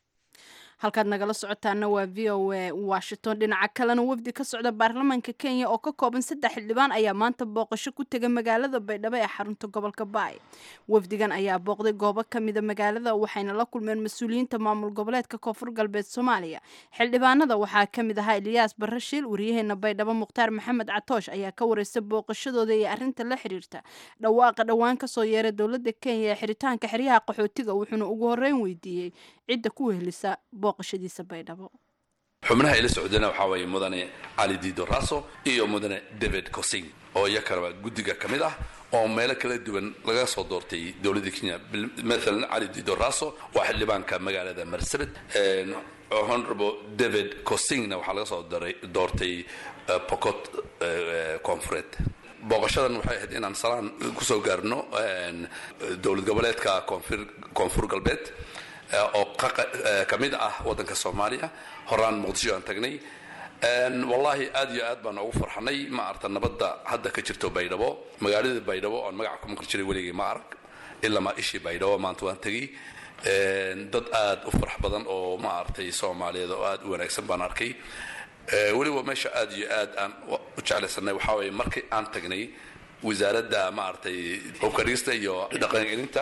halkaad nagala socotaana waa v o a washington dhinaca kalena wafdi ka socda baarlamaanka kenya oo ka kooban saddex xildhibaan ayaa maanta booqasho ku tegay magaalada baydhabo ee xarunta gobolka baay wafdigan ayaa booqday goobo kamida magaalada waxayna la kulmeen mas-uuliyiinta maamul goboleedka koonfur galbeed soomaaliya xildhibaanada waxaa kamid ahaa eliyaas barashiil wariyaheena baydhabo mukhtaar maxamed catoosh ayaa ka wareystay booqashadooda iyo arinta la xiriirta dhawaaqa dhowaan kasoo yeeray dowlada kenya ee xiritaanka xeryaha qaxootiga wuxuuna ugu horeyn weydiiyey cidda ku wehelisa booqashadiisa baydhabo xubnaha ila socdana waxaa weeye mudane cali dido raso iyo mudane david cosing oo iyakanaba guddiga ka mid ah oo meelo kala duwan laga soo doortay dowladda kenya maalan cali dido raso waa xildhibaanka magaalada marsabit honorable david cosingna waxaa laga soo doortay pocot koonfureed booqashadan waxay ahayd inaan salaan kusoo gaarno dowlad goboleedka koonfur galbeed oo ka mid ah waddanka soomaaliya horaan muqdisho aan tagnay wallaahi aad iyo aad baan ugu farxanay ma arta nabadda hadda ka jirto baydhabo magaalada baydhabo oon magaca ku maqli jiray weligay ma arag ilaa maa ishii baydhabo maanta waan tegey dad aad u farax badan oo ma aragtay soomaaliyeed oo aad u wanaagsan baan arkay weliba meesha aad iyo aad aan u jeclaysanay waxaa weeye markii aan tagnay wasaaradda ma aragtay hubkarigista iyo dhaqangelinta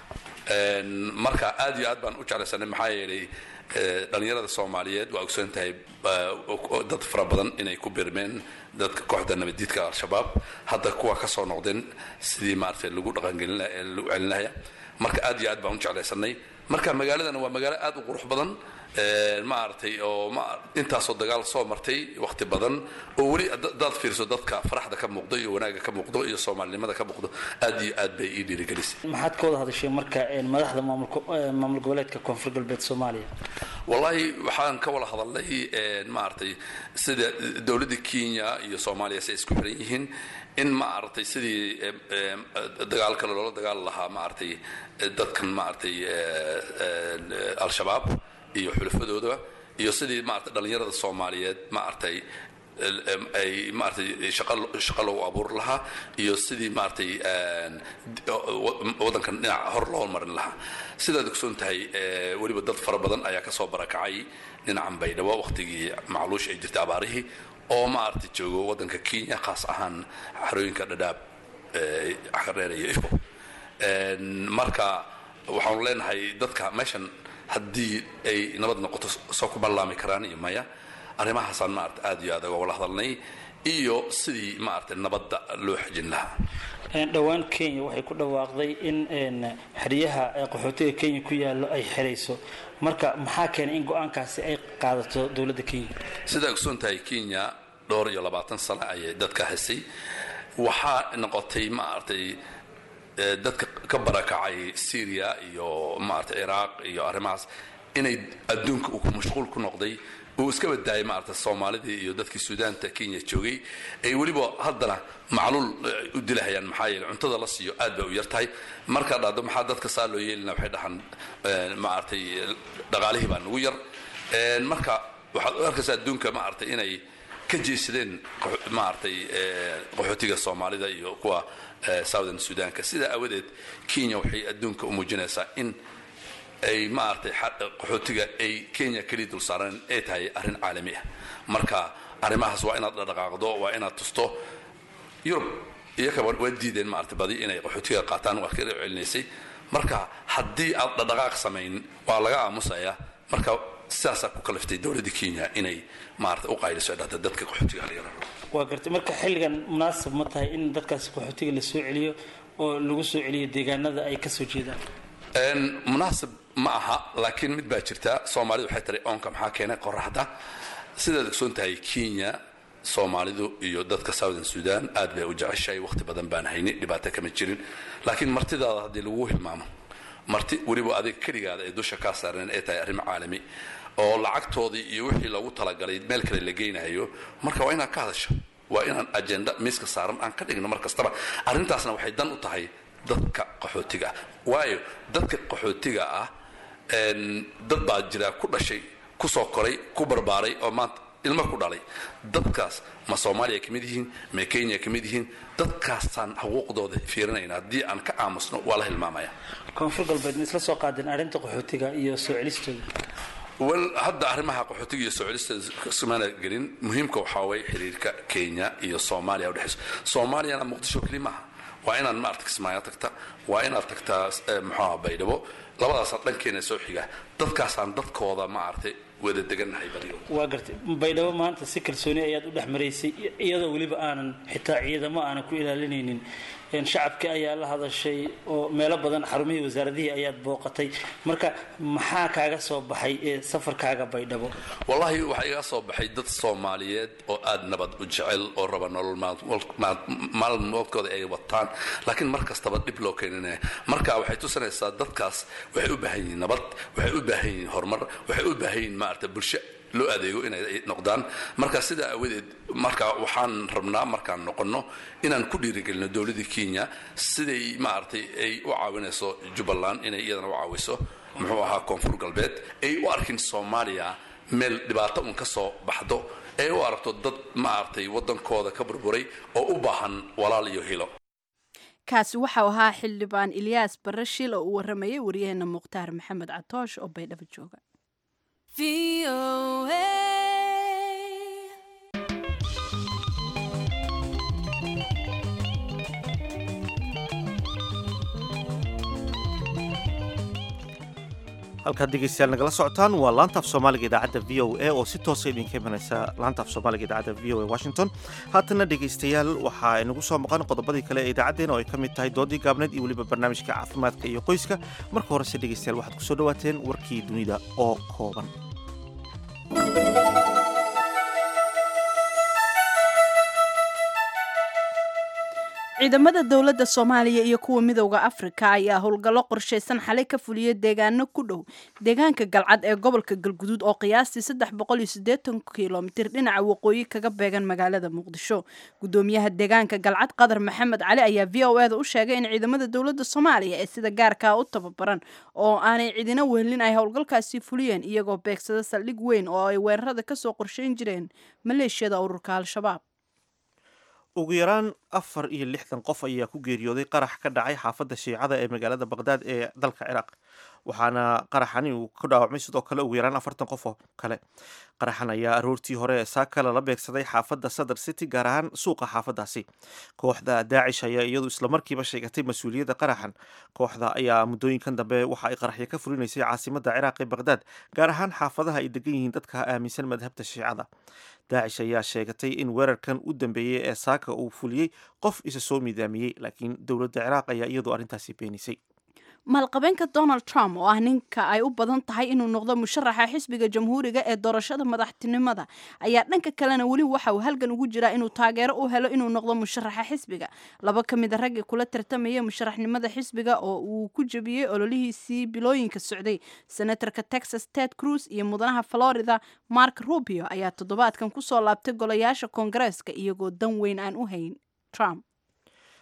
marka aad iyo aad baan u jeclaysanay maxaa yeelay dhalinyarada soomaaliyeed waa ogsoon tahay dad fara badan inay ku birmeen dadka kooxda nabadiidka al-shabaab hadda kuwa ka soo noqdeen sidii maaragtay lagu dhaqangelin lagu celin lahaya marka aad iyo aad baan u jeclaysanay marka magaaladana waa magaalo aad u qurux badan maaragtay oo intaasoo dagaal soo martay waqti badan oo weli hadaad fiirso dadka faraxda ka muuqdo iyo wanaagga ka muuqdo iyo soomaalinimada ka muuqdo aad iyo aad bay ii dhiirigelisay maxaad ka wada hadashay marka madaxda maamul goboleedka koonfur galbeed soomaaliya wallaahi waxaan ka wada hadalnay maaragtay sida dowladda kenya iyo soomaaliya si ay isku xiran yihiin in maaragtay sidii dagaal kale loola dagaali lahaa maaragtay dadkan maaragtay al-shabaab iyo xulafadooda iyo sidii maaragtay dhalinyarada soomaaliyeed maaragtay ay maaragtay shaqo loogu abuuri lahaa iyo sidii maaragtay waddankan dhinaca hor loo marin lahaa sidaad ogsoon tahay weliba dad fara badan ayaa kasoo barakacay dhinacan baydhabo waqtigii macluush ay jirtay abaarihii oo maaragtay joogo waddanka kenya khaas ahaan xarooyinka dhadhaab xareer iyo ifo marka waxaanu leenahay dadka meeshan haddii ay nabad noqoto soo ku ballaami karaan iyo maya arrimahaasaan maarata aad iyo aad uga wala hadalnay iyo sidii maaragtay nabadda loo xejin lahaa dhowaan kenya waxay ku dhawaaqday in xeryaha qaxootiga kenya ku yaallo ay xerayso marka maxaa keenay in go-aankaasi ay qaadato dowladda kenya sidaa ogsoon tahay kenya dhowr iyo labaatan sano ayay dadka haysay waxaa noqotay maaragtay dadka ka barakacay syria iyo maarata ciraaq iyo arrimahaas inay adduunka uu mashquul ku noqday uu iska badaayay maarata soomaalidii iyo dadkii suudaanta kenya joogay ay weliba haddana macluul u dilahayaan maxaa yeele cuntada la siiyo aad bay u yar tahay markaa dhahdo maxaa dadka saa loo yeelina waxay dhahaan maaragtay dhaqaalihii baa nagu yar marka waxaad u arkaysaa adduunka maaragtay inay ka jeesadeen maaragtay qaxootiga soomaalida iyo kuwa southern sudanka sidaa awadeed kenya waxay adduunka u muujinaysaa in ay maaragtay qaxootiga ay kenya keliya dul saaran ay tahay arrin caalami ah marka arrimahaas waa inaad dhaqaaqdo waa inaad tusto yurub iyakaba waa diideen maaragtay badi inay qaxootiga qaataan waa ka celinaysay marka haddii aad dhaqdhaqaaq samayn waa laga aamusayaa marka sidaasaa ku kaliftay dowladda kenya inay maarata u qayliso dhahda dadka qaxootiga laga raro waa gartay marka xilligan munaasab ma tahay in dadkaasi qaxootiga la soo celiyo oo lagu soo celiyo deegaanada ay kasoo jeedaan munaasab ma aha laakiin mid baa jirta soomaalida waxay tiri oonka maxaa keenay qoraxda sidaad ogsoon tahay kenya soomaalidu iyo dadka southern sudan aad bay u jeceshahay waqti badan baan hayni dhibaato kama jirin laakiin martidaada haddii lagu hilmaamo marti weliba adiga keligaada ay dusha kaa saareen ay tahay arrin caalami oo lacagtoodii iyo wixii loogu talagalay meel kale la geynayo marka waa inaad ka hadasho waa inaan ajenda miiska saaran aan ka dhigno mar kastaba arrintaasna waxay dan u tahay dadka qaxootiga ah waayo dadka qaxootiga ah dad baa jira ku dhashay kusoo koray ku barbaaray oo maanta ilmo ku dhalay dadkaas ma soomaaliya ka mid yihiin ma kenya ka mid yihiin dadkaasaan xuquuqdooda fiirinayna haddii aan ka aamusno waa la hilmaamaya koonfur galbeed ma isla soo qaadeen arrinta qaxootiga iyo soo celistooda wel hadda arrimaha qaxootiga iyo soo celista ismaana gelin muhiimka waxaa waye xiriirka kenya iyo soomaaliya udhexayso soomaaliyana muqdisho keli maaha waa inaad maarata kismaayo tagta waa inaad tagtaa muxuaha baydhabo labadaasaan dhankeena soo xiga dadkaasaan dadkooda maaragtay wada degannahay badiyo waa gartay baydhabo maanta si kalsooni ayaad u dhex maraysay iyadoo weliba aanan xitaa ciidamo aanan ku ilaalinaynin shacabkii ayaa la hadashay oo meelo badan xarumihii wasaaradihii ayaad booqatay marka maxaa kaaga soo baxay ee safarkaaga baydhabo wallaahi waxaa iga soo baxay dad soomaaliyeed oo aad nabad u jecel oo raba nolol maalmoodkooda ay wataan laakiin mar kastaba dhib loo keeninaya marka waxay tusinaysaa dadkaas waxay u baahan yihiin nabad waxay u baahan yihiin horumar waxay u baahan yihiin maarata bulsho loo adeego inay noqdaan marka sidaa awadeed marka waxaan rabnaa markaan noqonno inaan ku dhiirigelino dowladda kenya siday maaragtay ay u caawinayso jubbaland inay iyadana u caawiso muxuu ahaa koonfur galbeed ay u arkin soomaaliya meel dhibaato un ka soo baxdo ay u aragto dad maaragtay waddankooda ka burburay oo u baahan walaal iyo hilo kaasi waxau ahaa xildhibaan ilyaas barashil oo uu waramayay waryaheena mukhtaar maxamed catoosh oo baydhabo jooga halkaad dhegeystayaal nagala socotaan waa laantaaf soomaaliga idaacadda v o a oo si toosa idinka imanaysa laantaaf soomaaliga idaacadda v o a washington haatana dhegeystayaal waxaa inagu soo maqan qodobadii kale ee idaacaddeen oo ay ka mid tahay doodii gaabneed iyo weliba barnaamijka caafimaadka iyo qoyska marka horese dhegeystayaal waxaad ku soo dhawaateen warkii dunida oo kooban ciidamada dowladda soomaaliya iyo kuwa midowda afrika ayaa howlgallo qorshaysan xalay ka fuliya deegaano ku dhow deegaanka galcad ee gobolka galguduud oo qiyaastii saddex boqol iyo siddeetan kilomitir dhinaca waqooyi kaga beegan magaalada muqdisho gudoomiyaha deegaanka galcad qadar maxamed cali ayaa v o eda u sheegay in ciidamada dowladda soomaaliya ee sida gaarkaa u tababaran oo aanay cidina wehelin ay howlgalkaasi fuliyeen iyagoo beegsada saldhig weyn oo ay weerarada kasoo qorsheyn jireen maleeshiyada ururka al-shabaab ugu yaraan afar iyo lixdan qof ayaa ku geeriyooday qarax ka dhacay xaafadda shiicada ee magaalada baqdaad ee dalka ciraaq waxaana qaraxani uu ku dhaawacmay sidoo kale ugu yaraan afartan qof oo kale qaraxan ayaa aroortii hore ee saaka lala beegsaday xaafadda sadar city gaar ahaan suuqa xaafaddaasi kooxda daacish ayaa iyadu islamarkiiba sheegatay mas-uuliyadda qaraxan kooxda ayaa muddooyinkan dambe waxa ay qaraxyo ka fulinaysay caasimadda ciraaq ee baqdaad gaar ahaan xaafadaha ay degan yihiin dadka aaminsan madhabta shiicada daacish ayaa sheegatay in weerarkan u dambeeyey ee saaka uu fuliyey qof isa soo midaamiyey laakiin dowladda ciraaq ayaa iyadu arrintaasi beenisay maalqabeenka donald trump oo ah ninka ay u badan tahay inuu noqdo musharaxa xisbiga jamhuuriga ee doorashada madaxtinimada ayaa dhanka kalena weli waxa uu halgan ugu jiraa inuu taageero u helo inuu noqdo musharaxa xisbiga laba ka mid a raggii kula tartamaya musharaxnimada xisbiga oo uu ku jebiyey ololihiisii bilooyinka socday senatorka texas ted cruz iyo mudanaha florida mark rubio ayaa toddobaadkan kusoo laabtay golayaasha koongareeska iyagoo dan weyn aan u hayn trump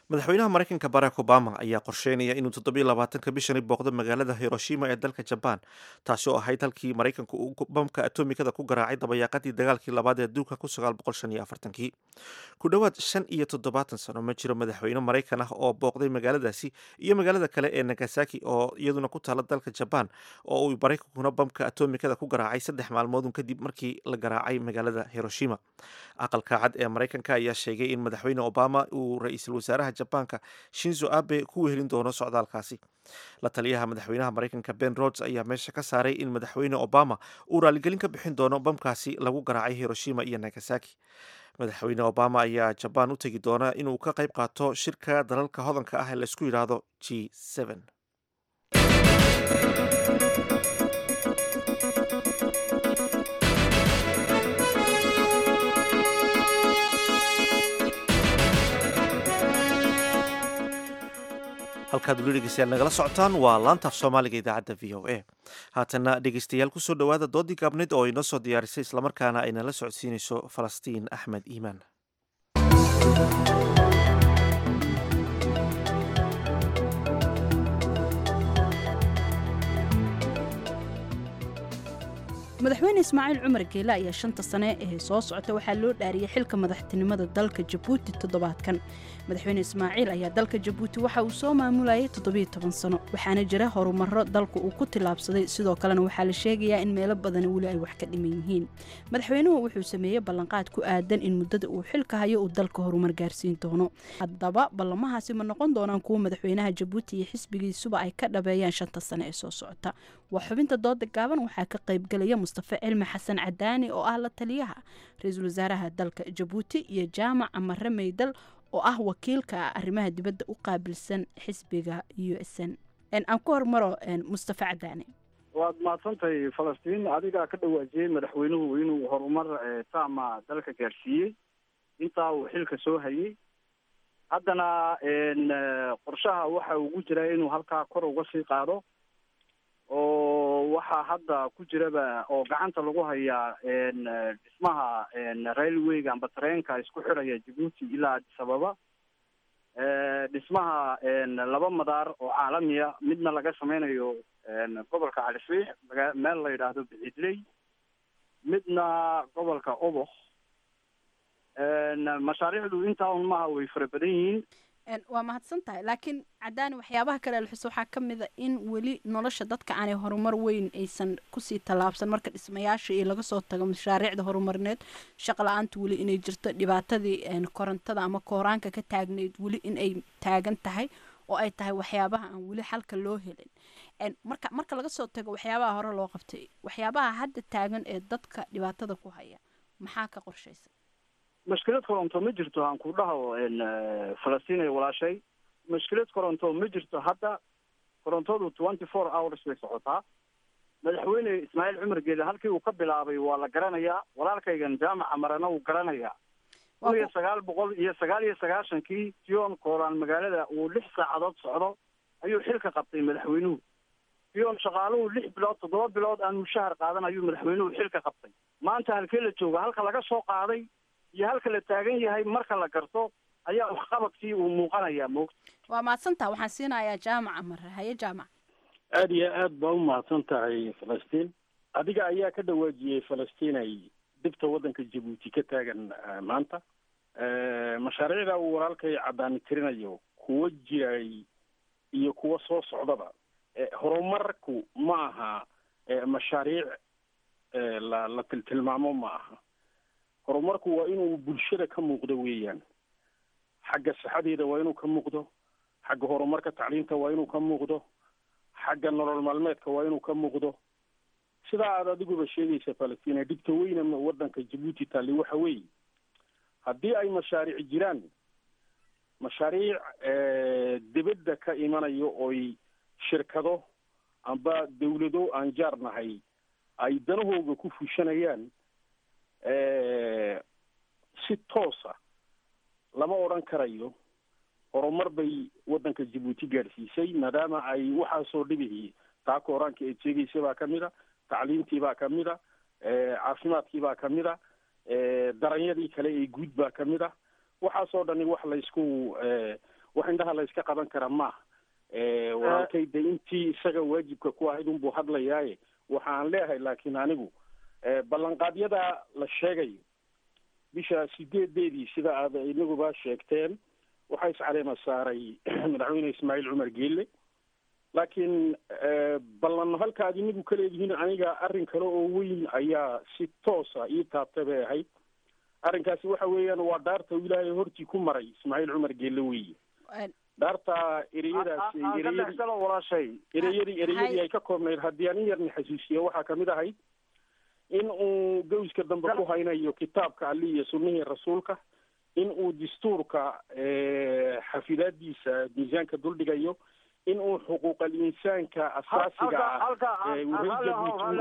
madaxweynaha maraykanka barack obama ayaa qorsheynaya inuu toddobiyo labaatanka bishani booqdo magaalada hiroshima ee dalka jabaan taasi oo ahayd halkii maraykanku uu bamka atomikada ku garaacay dabayaaqadii dagaalkii labaad ee adduunka ku sagaal boqol shan iyo afartankii ku dhowaad shan iyo toddobaatan sano ma jiro madaxweyne maraykan ah oo booqday magaaladaasi iyo magaalada kale ee nagasaki oo iyaduna ku taala dalka jabaan oo uu maraykankuna bamka atomikada ku garaacay saddex maalmoodun kadib markii la garaacay magaalada hiroshima aqalka cad ee maraykanka ayaa sheegay in madaxweyne obama uu ra-iisul wasaaraha jabaanka shinzo abe ku wehelin doono socdaalkaasi la taliyaha madaxweynaha maraykanka ben rods ayaa meesha ka saaray in madaxweyne obama uu raaligelin ka bixin doono bamkaasi lagu garaacay hiroshima iyo nagasaki madaxweyne obama ayaa jabaan u tegi doona inuu ka qayb qaato shirka dalalka hodanka ah ee laysku yidhaahdo g halkaad weli dhegeystayaal nagala socotaan waa laantaaf soomaaliga idaacadda v o a haatana dhegeystayaal kusoo dhowaada doodii gaabneyd oo inoo soo diyaarisay islamarkaana ay nala socodsiinayso falastiin axmed iimaan madaxweyne ismaaciil cumar geele ayaa shanta sane ee soo socota waxaa loo dhaariyey xilka madaxtinimada dalka jabuuti toddobaadkan madaxweyne ismaaciil ayaa dalka jabuuti waxa uu soo maamulayay toddobiyo toban sano waxaana jira horumaro dalka uu ku tillaabsaday sidoo kalena waxaa la sheegayaa in meelo badani weli ay wax ka dhiman yihiin madaxweynuhu wuxuu sameeyey ballanqaad ku aadan in muddada uu xilka hayo uu dalka horumar gaarsiin doono haddaba ballamahaasi ma noqon doonaan kuwo madaxweynaha jabuuti iyo xisbigiisuba ay ka dhabeeyaan shanta sane ee soo socota waa xubinta dooda gaaban waxaa ka qaybgelaya mustafe cilmi xasan cadaani oo ah la taliyaha ra-iisul wasaaraha dalka jabuuti iyo jaamac amare meydal oo ah wakiilka arrimaha dibadda u qaabilsan xisbiga u s n aan ku hormaro mustafe cadaani waad mahadsantahay falastiin adigaa ka dhawaajiyey madaxweynuhu inuu horumar saama dalka gaadhsiiyey intaa uu xilka soo hayay haddana qorshaha waxa ugu jira inuu halkaa kor uga sii qaado oo waxaa hadda ku jiraba oo gacanta lagu hayaa dhismaha railwayga amba tareenka isku xidhaya jabuuti ilaa addis ababa dhismaha laba madaar oo caalamiya midna laga sameynayo gobolka calisriix maga meel la yidhaahdo bixidley midna gobolka oboh mashaariicdu intaa un maaha way fara badan yihiin waa mahadsan tahay laakiin cadaani waxyaabaha kale alxuso waxaa ka mid a in weli nolosha dadka aanay horumar weyn aysan kusii tallaabsan marka dhismayaasha iyo laga soo tago mashaariicda horumarineed shaqa la-aanta weli inay jirto dhibaatadii korontada ama kooraanka ka taagnayd weli in ay taagan tahay oo ay tahay waxyaabaha aan weli xalka loo helin marka marka laga soo tago waxyaabaha hore loo qabtay waxyaabaha hadda taagan ee dadka dhibaatada ku haya maxaa ka qorshaysan mashkilad koronto ma jirto aan ku dhaho falastiin ay walaashay mashkilad koronto ma jirto hadda korontadu twenty four hours bay socotaa madaxweyne ismaaciil cumar geele halkii uu ka bilaabay waa la garanayaa walaalkaygan jaamaca marana uu garanayaa kun iyo sagaal boqol iyo sagaal iyo sagaashankii tion kooraan magaalada uu lix saacadood socdo ayuu xilka qabtay madaxweynuhu tion shaqaaluhu lix bilood toddoba bilood aan mushahar qaadan ayuu madaxweynuhu xilka qabtay maanta halkee la jooga halka laga soo qaaday iyo halka la taagan yahay marka la garto ayaa waxqabadkii uu muuqanayaa moogta waa mahadsantaha waxaan siinayaa jaamaca mare haye jaamac aada iyo aad baa u mahadsan tahay falastiin adiga ayaa ka dhawaajiyey falastiin ay dibta waddanka jabuuti ka taagan maanta mashaariicda uu walaalkay caddaani tirinayo kuwa jiray iyo kuwa soo socdaba horumarku ma aha mashaariic la la tiltilmaamo ma aha horumarku waa inuu bulshada ka muuqdo weeyaan xagga saxadeeda waa inuu ka muuqdo xagga horumarka tacliinta waa inuu ka muuqdo xagga nolol maalmeedka waa inuu ka muuqdo sidaa aad adiguba sheegaysa falastiin dhibta weyna waddanka jabuuti taalli waxa weeye haddii ay mashaariic jiraan mashaariic dibadda ka imanayo oy shirkado amba dawlado aan jaar nahay ay danahooga ku fushanayaan si toosa lama odhan karayo horumar bay waddanka jabuuti gaadhsiisay maadaama ay waxaasoo dhibihii taa kooraanka eed sheegaysa baa ka mid a tacliintii baa ka mid a caafimaadkii baa ka mid a daranyadii kale ee guud baa ka mid a waxaasoo dhani wax laysku wax indhaha la iska qaban kara maaha walaalkay de intii isaga waajibka ku ahayd unbuu hadlayaaye waxa aan leeyahay laakiin anigu ballanqaadyada la sheegayo bisha sideedeedii sida aad inaguba sheegteen waxaa iscaleema saaray madaxweyne ismaaciil cumar geelle laakiin ballan halka aad inagu ka leedihiin aniga arrin kale oo weyn ayaa si toosa ii taabta bay ahayd arrinkaasi waxa weeyaan waa dhaarta uu ilaahay hortii ku maray ismaaciil cumar geelle weeye dhaarta ereyadaasi ereyadii ereyadii ereyadii ay ka koobnayd haddii aan in yarni xasuusiyo waxaa kamid ahayd in uu gawska dambe ku haynayo kitaabka ali iyo sunnihii rasuulka in uu dastuurka xafidaadiisa miisaanka duldhigayo in uu xuquuqal insaanka asaasiga ah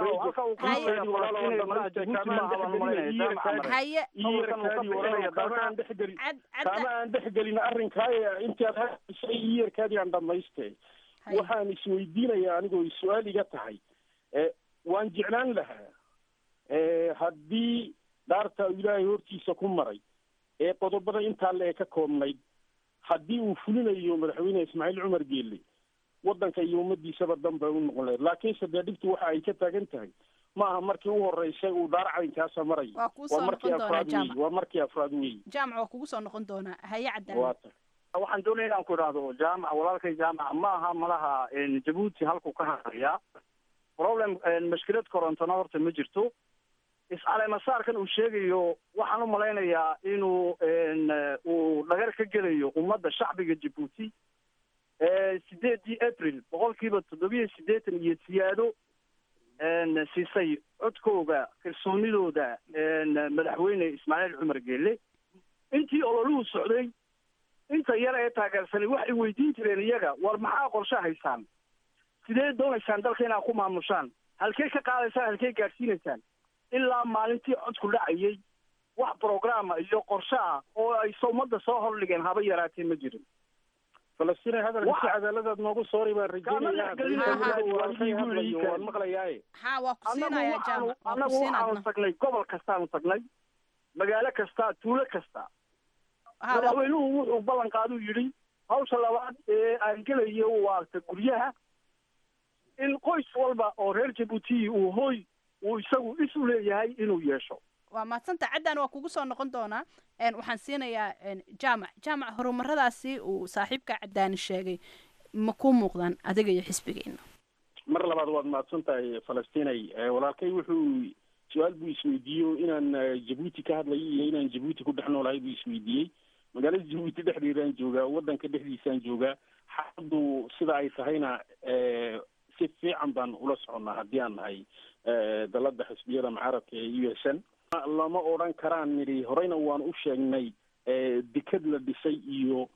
kama aan dhexgelin arrinkaa intaad hadisay iyarkaadii aan dhamaystay waxaan isweydiinayaa anigoo su-aal iga tahay waan jeclaan lahaa haddii dhaarta ilaahay hortiisa ku maray ee qodobada intaa le ka koobnayd haddii uu fulinayo madaxweyne ismaaciil cumar geelle waddanka iyo ummadiisaba dan bay u noqon lahayd laakiinse dee dhibtu waxa ay ka taagan tahay ma aha markii u horeysay uu dhaar caynkaasa marayo waa kuusoo markii noqon doonaa afraad wey jaamac waa markii afraad wey jaamac waa kugu soo noqon doonaa haye cadaan waa ta waxaan doonaya inaan ku idhaahdo jaamac walaalkay jaamac ma aha malaha jabuuti halkuu ka hadlayaa problem mashkilad korontona horta ma jirto iscaleemasaarkan uu sheegayo waxaan u malaynayaa inuu uu dhagar ka gelayo ummadda shacbiga jabuuti sideedii april boqolkiiba toddobiyo siddeetan iyo siyaado siisay codkooga kalsoonidooda madaxweyne ismaaciil cumar geelle intii ololuhu socday inta yar ee taageersanay waxay weydiin jireen iyaga war maxaa qorshe haysaan sidee doonaysaan dalka inaad ku maamushaan halkee ka qaadaysaan halkee gaadhsiinaysaan ilaa maalintii codku dhacayay wax programa iyo qorshe ah oo ay ummadda soo hordhigeen haba yaraatee ma jirin falastiin hadalka si cadaaladaad noogu soori baan rajeynayaa Kama waan maqlayaaye ha waa ku annagu siinayaa waxaanu jaamac waa ku annagu waxaanu siinaadna tagnay gobol kastaanu tagnay magaalo kasta tuulo kasta Ha, waa- madaxweynuhu wuxuu ballan qaaduu yidhi hawsha labaad ee aan gelayo waarta guryaha in qoys walba oo reer jabuuti uu hooy uu isagu is u leeyahay inuu yeesho waa mahadsanta caddan waa kugu soo noqon doonaa een, waxaan siinayaa een, jaamac jaamac horumaradaasi uu saaxiibka caddaani sheegay ma ku muuqdaan adiga iyo xisbigeena mar labaad waad mahadsan tahay falastinay Eh, walaalkay wuxuu su-aal buu isweydiiyo inaan eh, jabuuti ka hadlayo iyo inaan jabuuti ku dhex noolahay buu isweydiiyey magaalada jabuuti dhexdeedaan joogaa waddanka dhexdiisaan joogaa xaaladdu sida ay tahayna eh, si fiican baan ula soconnaa haddii aan nahay eh, dalada xisbiyada mucaaradka ee u s n lama odhan karaan nidhi horeyna waan u sheegnay eh, deked la dhisay iyo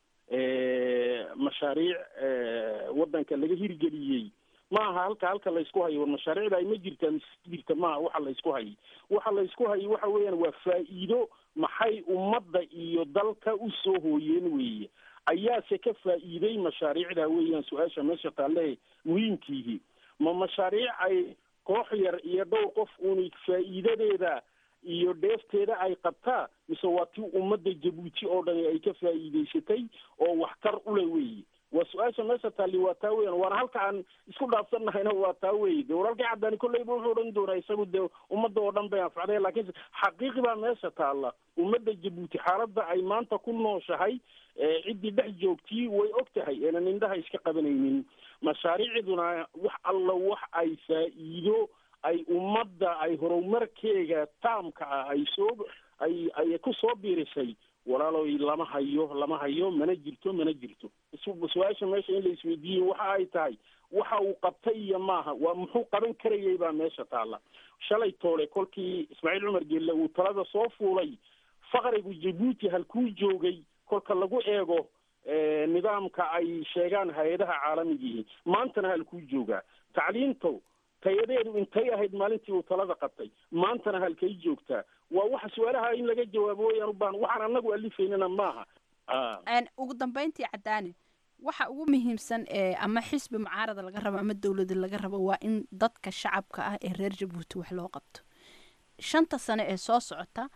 eh, mashaariic eh, waddanka laga hirgeliyey ma aha halka halka laysku hayo war mashaariicda ay ma jirtaa mise jirta maaha waxa laysku hayay waxa laysku hayay waxa weeyaan waa faa'iido maxay ummadda iyo dalka u soo hooyeen weeye ayaase ka faa'iiday mashaariicda weeyaan su-aasha meesha taalle muhiimkiihi ma mashaariic ay koox yar iyo dhowr qof uuni faa'iidadeeda iyo dheefteeda ay qabtaa mise waa tii ummadda jabuuti oo dhan ay ka faa'iidaysatay oo waxtar ule weeye waa su-aasha meesha taalli waa taa weeyaan waana halka aan isku dhaafsannahayna waa taa weeye de walaalkii caddaani kolleyba wuxuu odhan doonaa isagu dee ummadda oo dhan bay anfacday laakiin xaqiiqi baa meesha taalla ummadda jabuuti xaaladda ay maanta ku nooshahay ee ciddii dhex joogtii way og tahay eenan indhaha iska qabanaynin mashaariicduna wax alla wax ay faa'iido ay ummadda ay horumarkeega taamka ah ay soo ay ay ku soo biirisay walaaloy lama hayo lama hayo mana jirto mana jirto su- su-aasha meesha in la isweydiiyey waxa ay tahay waxa uu qabtay iyo maaha waa muxuu qaban karayay baa meesha taalla shalay toole kolkii ismaaciil cumar geelle uu talada soo fuulay faqrigu jabuuti halkuu joogay kolka lagu eego eh, nidaamka ay sheegaan hay-adaha caalamigiihi maantana halkuu joogaa tacliinto tayadeedu intay ahayd maalintii uu talada qabtay maantana halkay joogtaa waa waxa su-aalaha in laga jawaabo wayaan u baahan waxaan anagu alifaynana maaha Ah. Een, ugu dambeyntii caddaani waxa ugu muhiimsan ee ama xisbi mucaarada laga rabo ama dowlada laga rabo waa in dadka shacabka ah ee reer jabuuti wax loo qabto shanta sane ee soo socota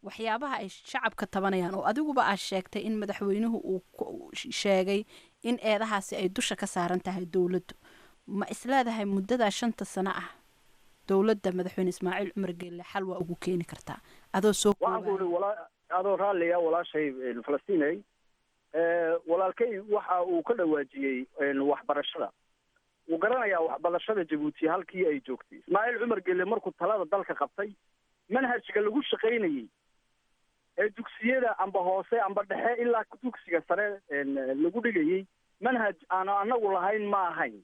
waxyaabaha ay shacabka tabanayaan oo adiguba aad sheegtay in madaxweynuhu uu ku- sheegay in eedahaasi ay dusha ka saaran tahay dowladdu ma isleedahay muddadaa shanta sano ah dowladda madaxweyne ismaaciil cumar geelle xal waa ugu keeni kartaa adoo soo waxaan ku ihi walaa adoo raalliya walaashay een, falastiinay ee, walaalkay waxa uu ka dhawaajiyey een, waxbarashada wuu garanayaa waxbarashada jabuuti halkii ay joogtay ismaaciil cumar gelle markuu talada dalka qabtay manhajka lagu shaqaynayey ee dugsiyada amba hoose amba dhexe ilaa dugsiga sare een, lagu dhigayey manhaj aan anagu lahayn ma ahayn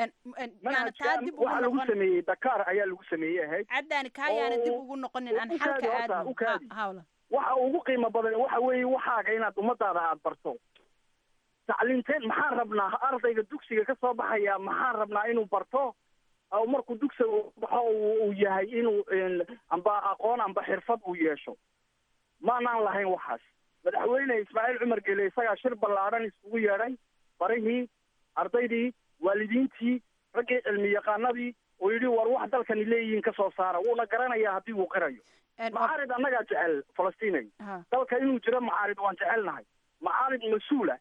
yaana taa dib ugu waxa lagu noqon sameeyey dakar ayaa lagu sameeyey ahayd caddaani kaa yaana dib ugu noqonin aan xalka aadno Ha- hawla waxa ugu qiimo badan waxa weeye waxaaga inaad ummadaada aad barto tacliinteen maxaan rabnaa ardayga dugsiga ka soo baxaya maxaan rabnaa inuu barto oo markuu dugsiga uu baxo uu uu yahay inuu een, amba aqoon amba xirfad uu yeesho maanaan lahayn waxaas madaxweyne ismaaciil cumar gele isagaa shir ballaadhan iskugu yeedhay barihii ardaydii waalidiintii raggii cilmi yaqaanadii oo yidhi war wax dalkani leeyihiin ka soo saara wuuna garanayaa haddii uu qirayo macaarid annagaa jecel falastiinay Ha. dalka inuu jiro macaarid waan jecelnahay macaarid mas-uula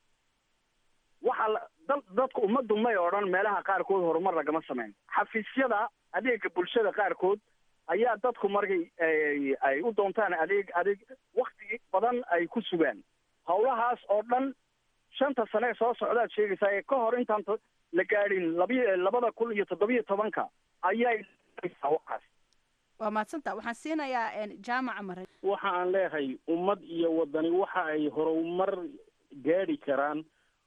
waxa la- dal dadku ummaddu may odhan meelaha qaarkood horumar lagama samayn xafiisyada adeega bulshada qaarkood ayaa dadku markay ay- ay u doontaan adeeg adeeg wakti badan ay ku sugaan howlahaas oo dhan shanta sane ee soo socdaad sheegaysaa ee ka hor intaan to- la gaadhin labi labada kun iyo toddobiyo tobanka ayay waxaas waa mahadsantaa waxaan siinayaa een, jaamaca mare waxa aan leeyahay ummad iyo wadani waxa ay horumar gaadhi karaan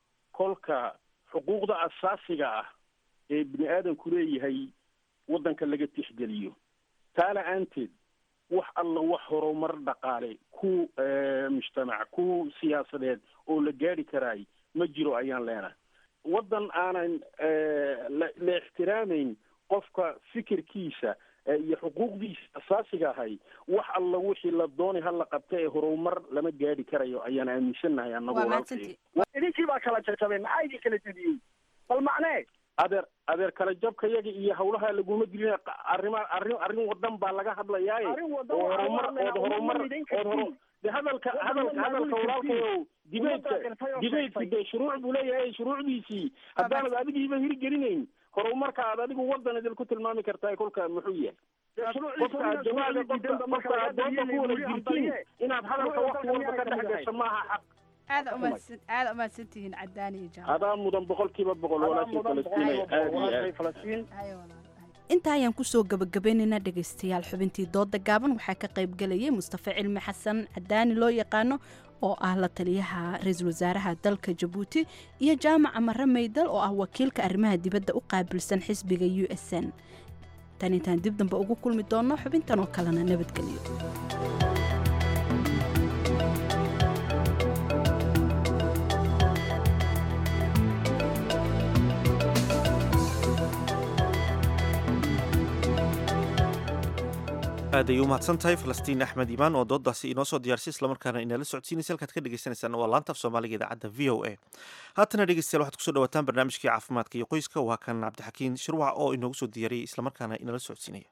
kolka xuquuqda asaasiga ah ee bini aadamku leeyahay waddanka laga tixgeliyo taa la-aanteed wax alla wax horumar dhaqaale ku eh, mujtamac ku siyaasadeed oo la gaadhi karaay ma jiro ayaan leenahay waddan aanan eh, la la ixtiraamayn qofka fikirkiisa eh, iyo xuquuqdiisa asaasiga ahay wax alla wixii la doonay ha la qabta ee horumar lama gaadhi karayo ayaan aaminsannahay annagu waa walaalkay mahadsantii idinkii baa kala jajabay maxaa idin kala jebiyey bal macnee adeer adeer kala jabka yaga iyo hawlaha laguma dilin arrima arrin arrin wadan baa laga hadlayaaye Arrin wadan oo waxaa horumar laga hadlayaa, ood horumar ummadna idin ood horo kartiin. de hadalka Waddan hadalka waddan hadalka idin walaalkayow kartiin. dibeedka Ummaddaa gartay oo dibeedku sheegtay. dee shuruuc buu leeyahay shuruucdiisii haddaanad adigiiba hirgelinayn horumarka aad adigu wadan idil ku tilmaami kartaa kolka muxuu yahay qofka aad jawaaga qofka qofka aad dooda ku wada jirtiin inaad hadalka waqti walba ka dhex gasho maaha xaq aada umahadsan aada umahadsantihiin caddaani iyo jaamac adaa mudan boqolkiiba boqol walaashii falastiinay aad iyo aad intaa ayaan kusoo gabagabaynaynaa dhegaystayaal xubintii dooda gaaban waxaa ka qayb galayay mustafa cilmi xasan cadaani loo yaqaano oo ah la taliyaha ra-iisul wasaaraha dalka jabuuti iyo jaamaca mare maydal oo ah wakiilka arrimaha dibadda u qaabilsan xisbiga u s n tan intaan dib dambe ugu kulmi doonno xubintan oo kalena nabadgelyo aad ay u mahadsan tahay falastiin axmed imaan oo doodaasi inoo soo diyaarsay islamarkaana inala socodsiinaysa halkaad ka dhegeysaneysaan waa laanta af soomaaliga idaacadda v o a haatana dhegeystayaal waxaad kusoo dhawaataan barnaamijkii caafimaadka iyo qoyska waa kan cabdixakiin shirwac oo inoogu soo diyaariyey islamarkaana inala socodsiinaya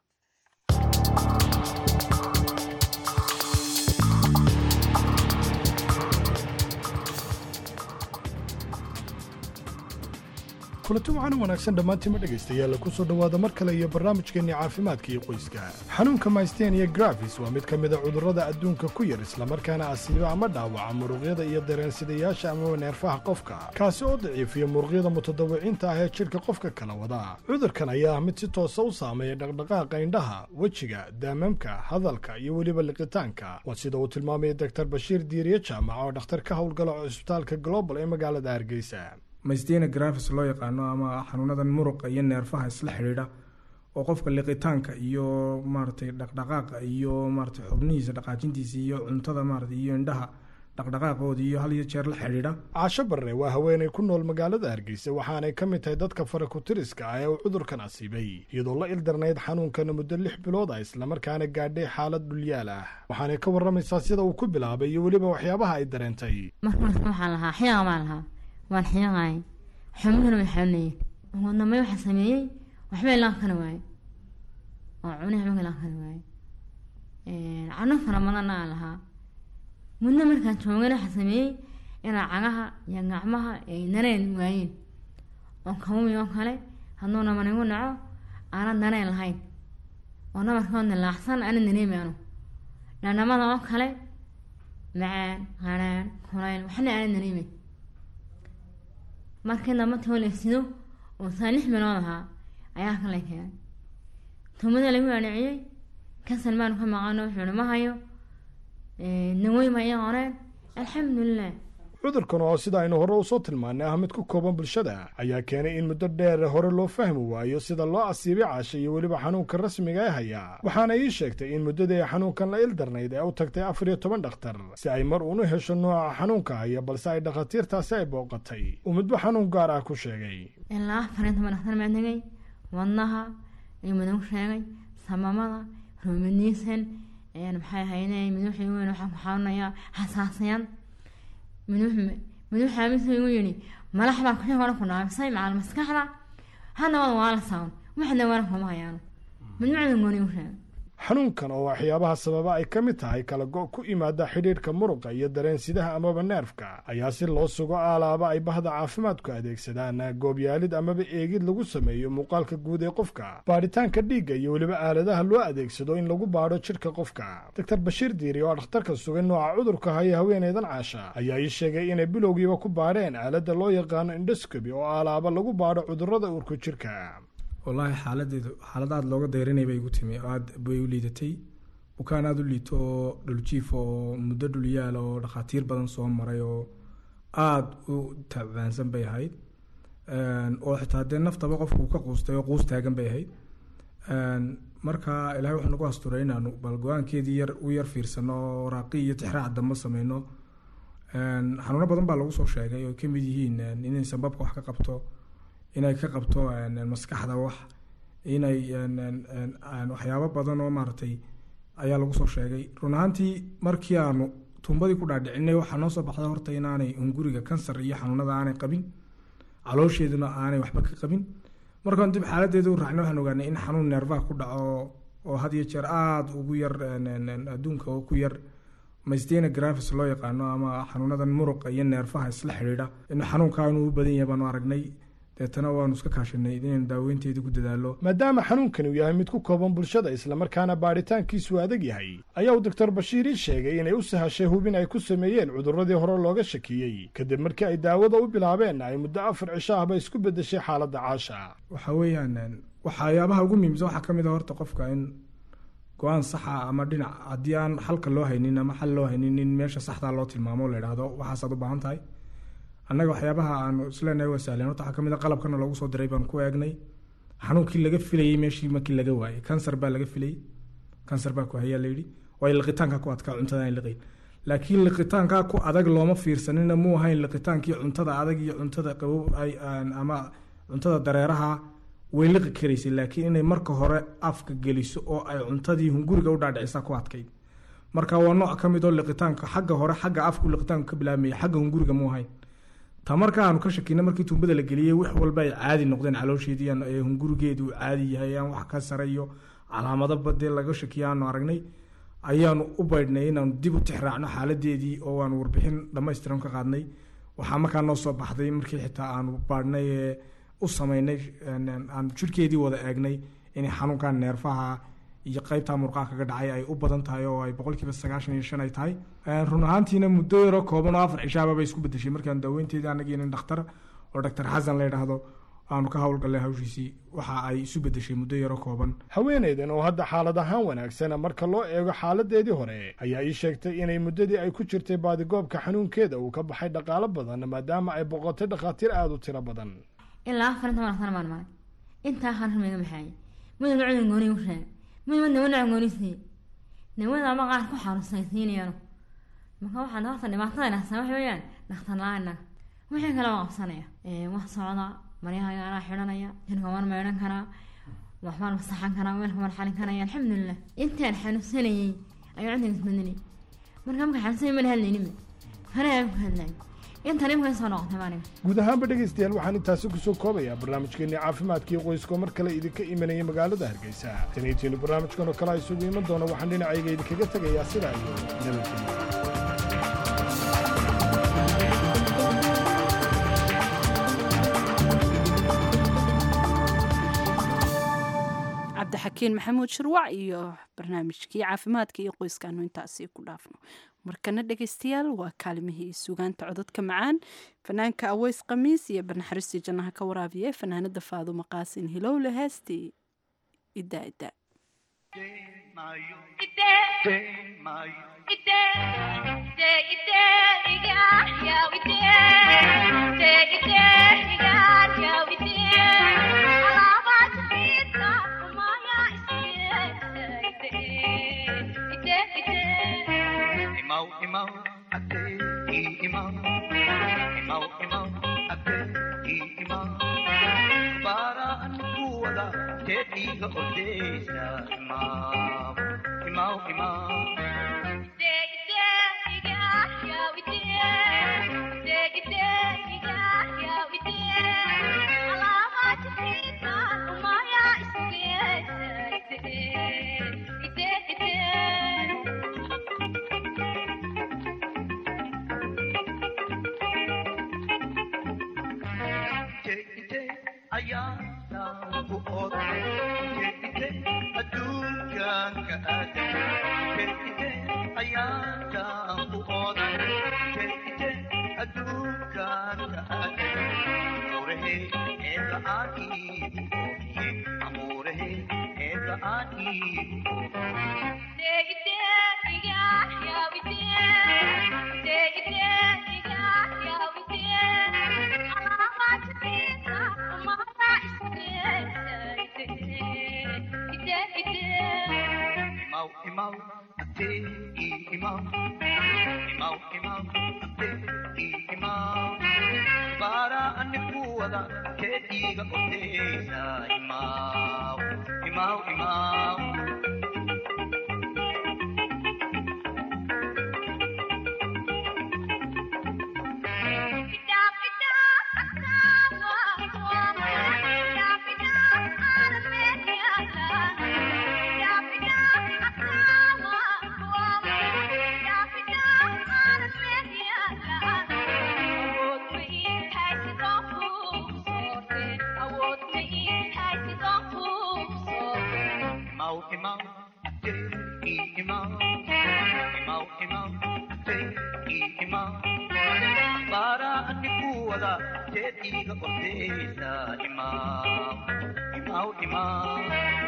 kulanti waxaan u wanaagsan dhammaantiima dhegaystayaal ku soo dhowaada mar kale iyo barnaamijkeenni caafimaadka iyo qoyska xanuunka maystenia grafis waa mid ka mid a cudurrada adduunka ku yar islamarkaana asiiba ama dhaawaca muruqyada iyo dareensidayaasha amaba neerfaha qofka kaasi oo daciifiya muruqyada mutadawiciinta ah ee jidhka qofka kala wada cudurkan ayaa ah mid si toosa u saameeya dhaqdhaqaaqa indhaha wejiga daamamka hadalka iyo weliba liqitaanka waa sida uu tilmaamaya doktar bashiir diiriye jaamac oo dhakhtar ka howlgala cusbitaalka global ee magaalada hargeysa maystena grafis loo yaqaano ama xanuunadan muruqa iyo neerfaha isla xidhiidha oo qofka liqitaanka iyo maaragtay dhaqdhaqaaqa iyo maaragtay xubnihiisa dhaqaajintiisa iyo cuntada maaragtay iyo indhaha dhaqdhaqaaqooda iyo hal iyo jeer la xidhiidha caasho barre waa haweenay ku nool magaalada hargeysa waxaanay ka mid tahay dadka farakutiriska ah ee uu cudurkan asiibay iyadoo la ildarnayd xanuunkana muddo lix bilood ah islamarkaana gaadhay xaalad dhulyaal ah waxaanay ka warramaysaa sida uu ku bilaabay iyo weliba waxyaabaha ay dareentay markaas waxaan lahaa xiyaqa baan lahaa waan xiiqaay xubnuhuna way xanuunayeen ugu dambeyn waxaan sameeyey waxba ilaan kana waaye oo cunihi waxba ilaan kana waaye cano fara badanna aan lahaa muddo markaan joogana waxaa sameeyey inaa cagaha iyo gacmaha ay daneen waayeen oo kamumi oo kale hadduu naman igu naco aanan daneen lahayn oo namarkoodna laacsan aanan dareemaano dhanamada oo kale macaan qadhaan kulayl waxna aanan dareemeyn markii dambe tooleysido oo saa lix bilood ahaa ayaa kale keenay tumada lagu adhiciyey kasan baanu ka maqano wuxuu ma hayo naweyn ma ii qoreen alxamdulilah cudurkan oo sida aynu hore usoo tilmaanay ah mid ku kooban bulshada ayaa keenay in muddo dheer hore loo fahmi waayo sida loo asiibay caasha iyo weliba xanuunka rasmiga ee haya waxaana ii sheegtay in muddadii ay xanuunkan la ildarnayd ee u tagtay afar iyo toban dhakhtar si ay mar uunu hesho nooca xanuunka haya balse ay dhakhaatiirtaasi ay booqatay uu midba xanuun gaar ah ku sheegay ilaa afar iyo toban dhakhtar baan tegay wadnaha iyo miduu sheegay samamada romaniisan maxay ahayde miduxii weyn waxaan ku xanuunayaa xasaasiyad miduu xaamisu igu yidhi malax baa kuxii hore ku dhaabisay macal maskaxda hadda wada waa la saawan waxna wara kuma hayaano midmacda gooni u sheegay xanuunkan oo waxyaabaha sababa ay ka mid tahay kala go' ku imaada xidhiidhka muruqa iyo dareensidaha amaba neerfka ayaa si loo sugo aalaaba ay bahda caafimaadku adeegsadaan goobyaalid amaba eegid lagu sameeyo muuqaalka guud ee qofka baadhitaanka dhiigga iyo weliba aaladaha loo adeegsado in lagu baadho jidhka qofka doctor bashiir diiri oo dhakhtarka sugay nooca cudurka haya haweeneydan caasha ayaa ii sheegay inay bilowgiiba ku baadheen aaladda loo yaqaano indoscobi oo aalaaba lagu baadho cudurrada uurka jidhka wallaahi xaaladeedu xaalad aada looga dayranay bay igu timi aada bay u liidatay bukaan aada u liito oo dhuljiif oo muddo dhulyaal oo dhakhaatiir badan soo maray oo aada u tacbaansan bay ahayd oo xitaa dee naftaba qofku ka quustay oo quus taagan bay ahayd marka ilaahay wuxuu nagu asturay inaanu bal go-aankeedii yar u yar fiirsano oo raaqi iyo tixraac dambe sameyno xanuuno badan baa lagu soo sheegay oo kamid yihiin inay sanbabka wax ka qabto inay ka qabto maskaxda wax inay waxyaabo badan oo maaragtay ayaa lagu soo sheegay run ahaantii markii aanu tuumbadii ku dhaadhicinay waxaa noo soo baxday horta inaanay hunguriga kansar iyo xanuunada aanay qabin caloosheeduna aanay waxba ka qabin markaan dib xaaladeeda u raacnay waxaan ogaanay in xanuun neerfaha ku dhaco oo had iyo jeer aada ugu yar adduunka oo ku yar mastena grafis loo yaqaano ama xanuunadan muruqa iyo neerfaha isla xidhiidha in xanuunkaa inuu u badan yahay baanu aragnay deetana waanu iska kaashanay inaynu daaweynteeda ku dadaalo maadaama xanuunkani uu yahay mid ku kooban bulshada islamarkaana baadhitaankiisu adag yahay ayaa uu doctor bashiir ii sheegay inay u sahashay hubin ay ku sameeyeen cudurradii hore looga shakiyey kadib markii ay daawada u bilaabeen ay muddo afar cisho ahba isku beddeshay xaaladda caasha waxa weeyaan waxyaabaha ugu muhiimsan waxaa ka mid a horta qofka in go-aan saxa ama dhinac haddii aan xalka loo haynin ama xal loo haynin in meesha saxdaa loo tilmaamo la idhaahdo waxaasaad u baahan tahay annaga waxyaabaha aanu isleenahay waa sahleen horta waxaa kamid a qalabkana loogu soo diray baan ku eegnay xanuunkii laga filayey meeshii markii laga waayey kansar baa laga filayey kansar baa ku hayaa layidhi waayo liqitaanka ku adkaa cuntada aan liqayn laakiin liqitaankaa ku adag looma fiirsanina muu ahayn liqitaankii cuntada adag iyo cuntada qabow ay ama cuntada dareeraha way liqi karaysay laakiin inay marka hore afka geliso oo ay cuntadii hunguriga u dhaadhicisa ku adkayd marka waa nooc ka mid oo liqitaanka xagga hore xagga afku liqitaanku ka bilaabmaya xagga hunguriga muu ahayn ta marka aanu ka shakina markii tuumbada la geliyey wax walba ay caadi noqdeen caloosheedii ee hungurigeedu uu caadi yahay aan wax ka sare iyo calaamado badee laga shakiya aanu aragnay ayaanu u baydhnay inaanu dib u tixraacno xaaladeedii oo aanu warbixin dhammaystiran ka qaadnay waxaa markaa noo soo baxday markii xitaa aanu baadhnay ee u sameynay aanu jirhkeedii wada eegnay inay xanuunkan neerfaha iyo qaybtaa murqaha kaga dhacay ay u badan tahay oo ay boqolkiiba sagaashan iyo shan ay tahay run ahaantiina muddo yaroo kooban oo afar cishaaba bay isku bedeshay markaan daaweynteedii anagii nin dhakhtar oo doctor xasan la yidhaahdo aanu ka howlgallay hawshiisii waxa ay isu bedeshay muddo yaroo kooban haweenaydan oo hadda xaalad ahaan wanaagsana marka loo eego xaaladeedii hore ayaa ii sheegtay inay muddadii ay ku jirtay baadigoobka xanuunkeeda uu ka baxay dhaqaalo badan maadaama ay boqotay dhakhaatiir aada u tiro badan ilaa afar inta marsan baan maray intaa kharmiga maxay midna cudun gooni u sheegay midna nawana goonisiiye nawada ama qaar ku xanuunsaysiinayano marka waxaan horta dhibaatada dhahsan waxa weeyaan dhakhtar la-aana wixii kale waa qabsanaya wax socda maryahaga anaa xidhanaya jirka waan maydhan karaa waxbaan masaxan karaa weelka waan xalin karaya alxamdulilah intaan xanuunsanayay ayuu cuntiga isbedelay marka marka xanuunsanay mana hadlayninba kana aan ku hadlayo intan imka soo noqotay maaniga guud ahaanba dhegaystayaal waxaan intaasi kusoo koobayaa barnaamijkeenii caafimaadkii qoyskoo mar kale idinka imanaya magaalada hargeysa taniitiinu barnaamijkan oo kale isugu iman doono waxaan dhinacayga idinkaga tegayaa sidaa iyo nabadgelyo cabdixakiin maxamuud shirwac iyo barnaamijkii caafimaadka iyo qoyskaanu intaasi ku dhaafno markana dhegaystayaal waa kaalimihii sugaanta cododka macaan fanaanka aweys khamiis iyo barnaxariistii jannaha ka waraabiye fanaanada faadumo qaasin hilowle heestii iddaa iddaa Imau, imau, ate, i imau. Imau, imau, ate, i imau. Paraan kuwada teetiga odeesa imau. Imau, imau. ayaana ku oda jeedite adduunkanka aada jeedite ayaana ku oda jeedite adduunkanka aada amurehe eeda aaniigu oohiye amurehe eeda aaniigu Imau, imau, ate, i imau. Imau, imau, ate, i imau. Para anikuwada keetiga odeesa imau. Imau, imau. Imau, imau, ate, i imau. Imau, imau, ate, i imau. Para anikuwada keetiga odeesa imau. Imau, imau.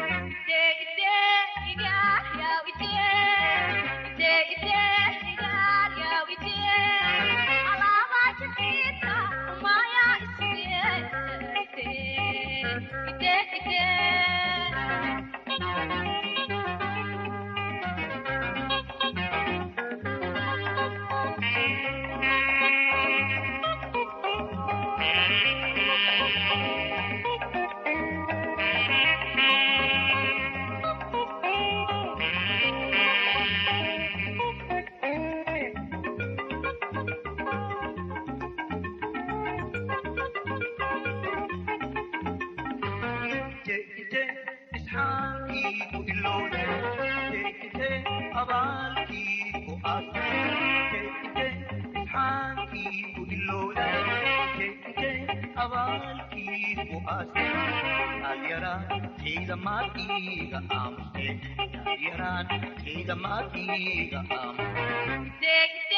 jeedite isxaaqiigu ilowde jeedite abaalkiigu aase jeedite isxaaqiigu ilowde jeedite abaalkiigu aase yaalyaraan ciidamaadkiiga aamuse yaalyaraan ciidamaadkiiga aamuse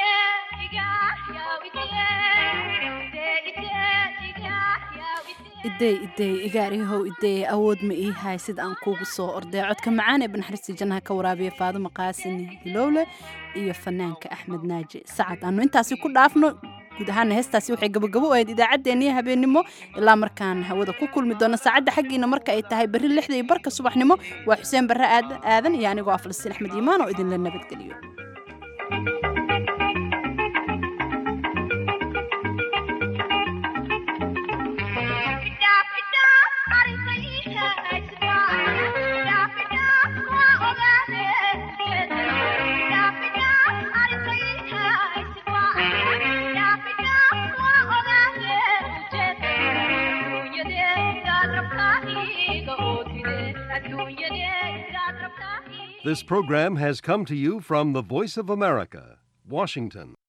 idey idey igaarihow idey awood ma ii hay sida aan kuugu soo ordey codka macaan ee banaxariistii jannaha ka waraabiya faadumo qaasin hilowle iyo fanaanka axmed naaji sacad aanu intaasi ku dhaafno guud ahaana heestaasi waxay gabagabo u ahayd idaacaddeenniyo habeenimo ilaa markaan hawada ku kulmi doono saacadda xaggiina marka ay tahay berri lixda iyo barka subaxnimo waa xuseen barre aadan iyo anigoo ah falastiin axmed iimaan oo idinla nabadgeliyo This program has come to you from the Voice of America, Washington.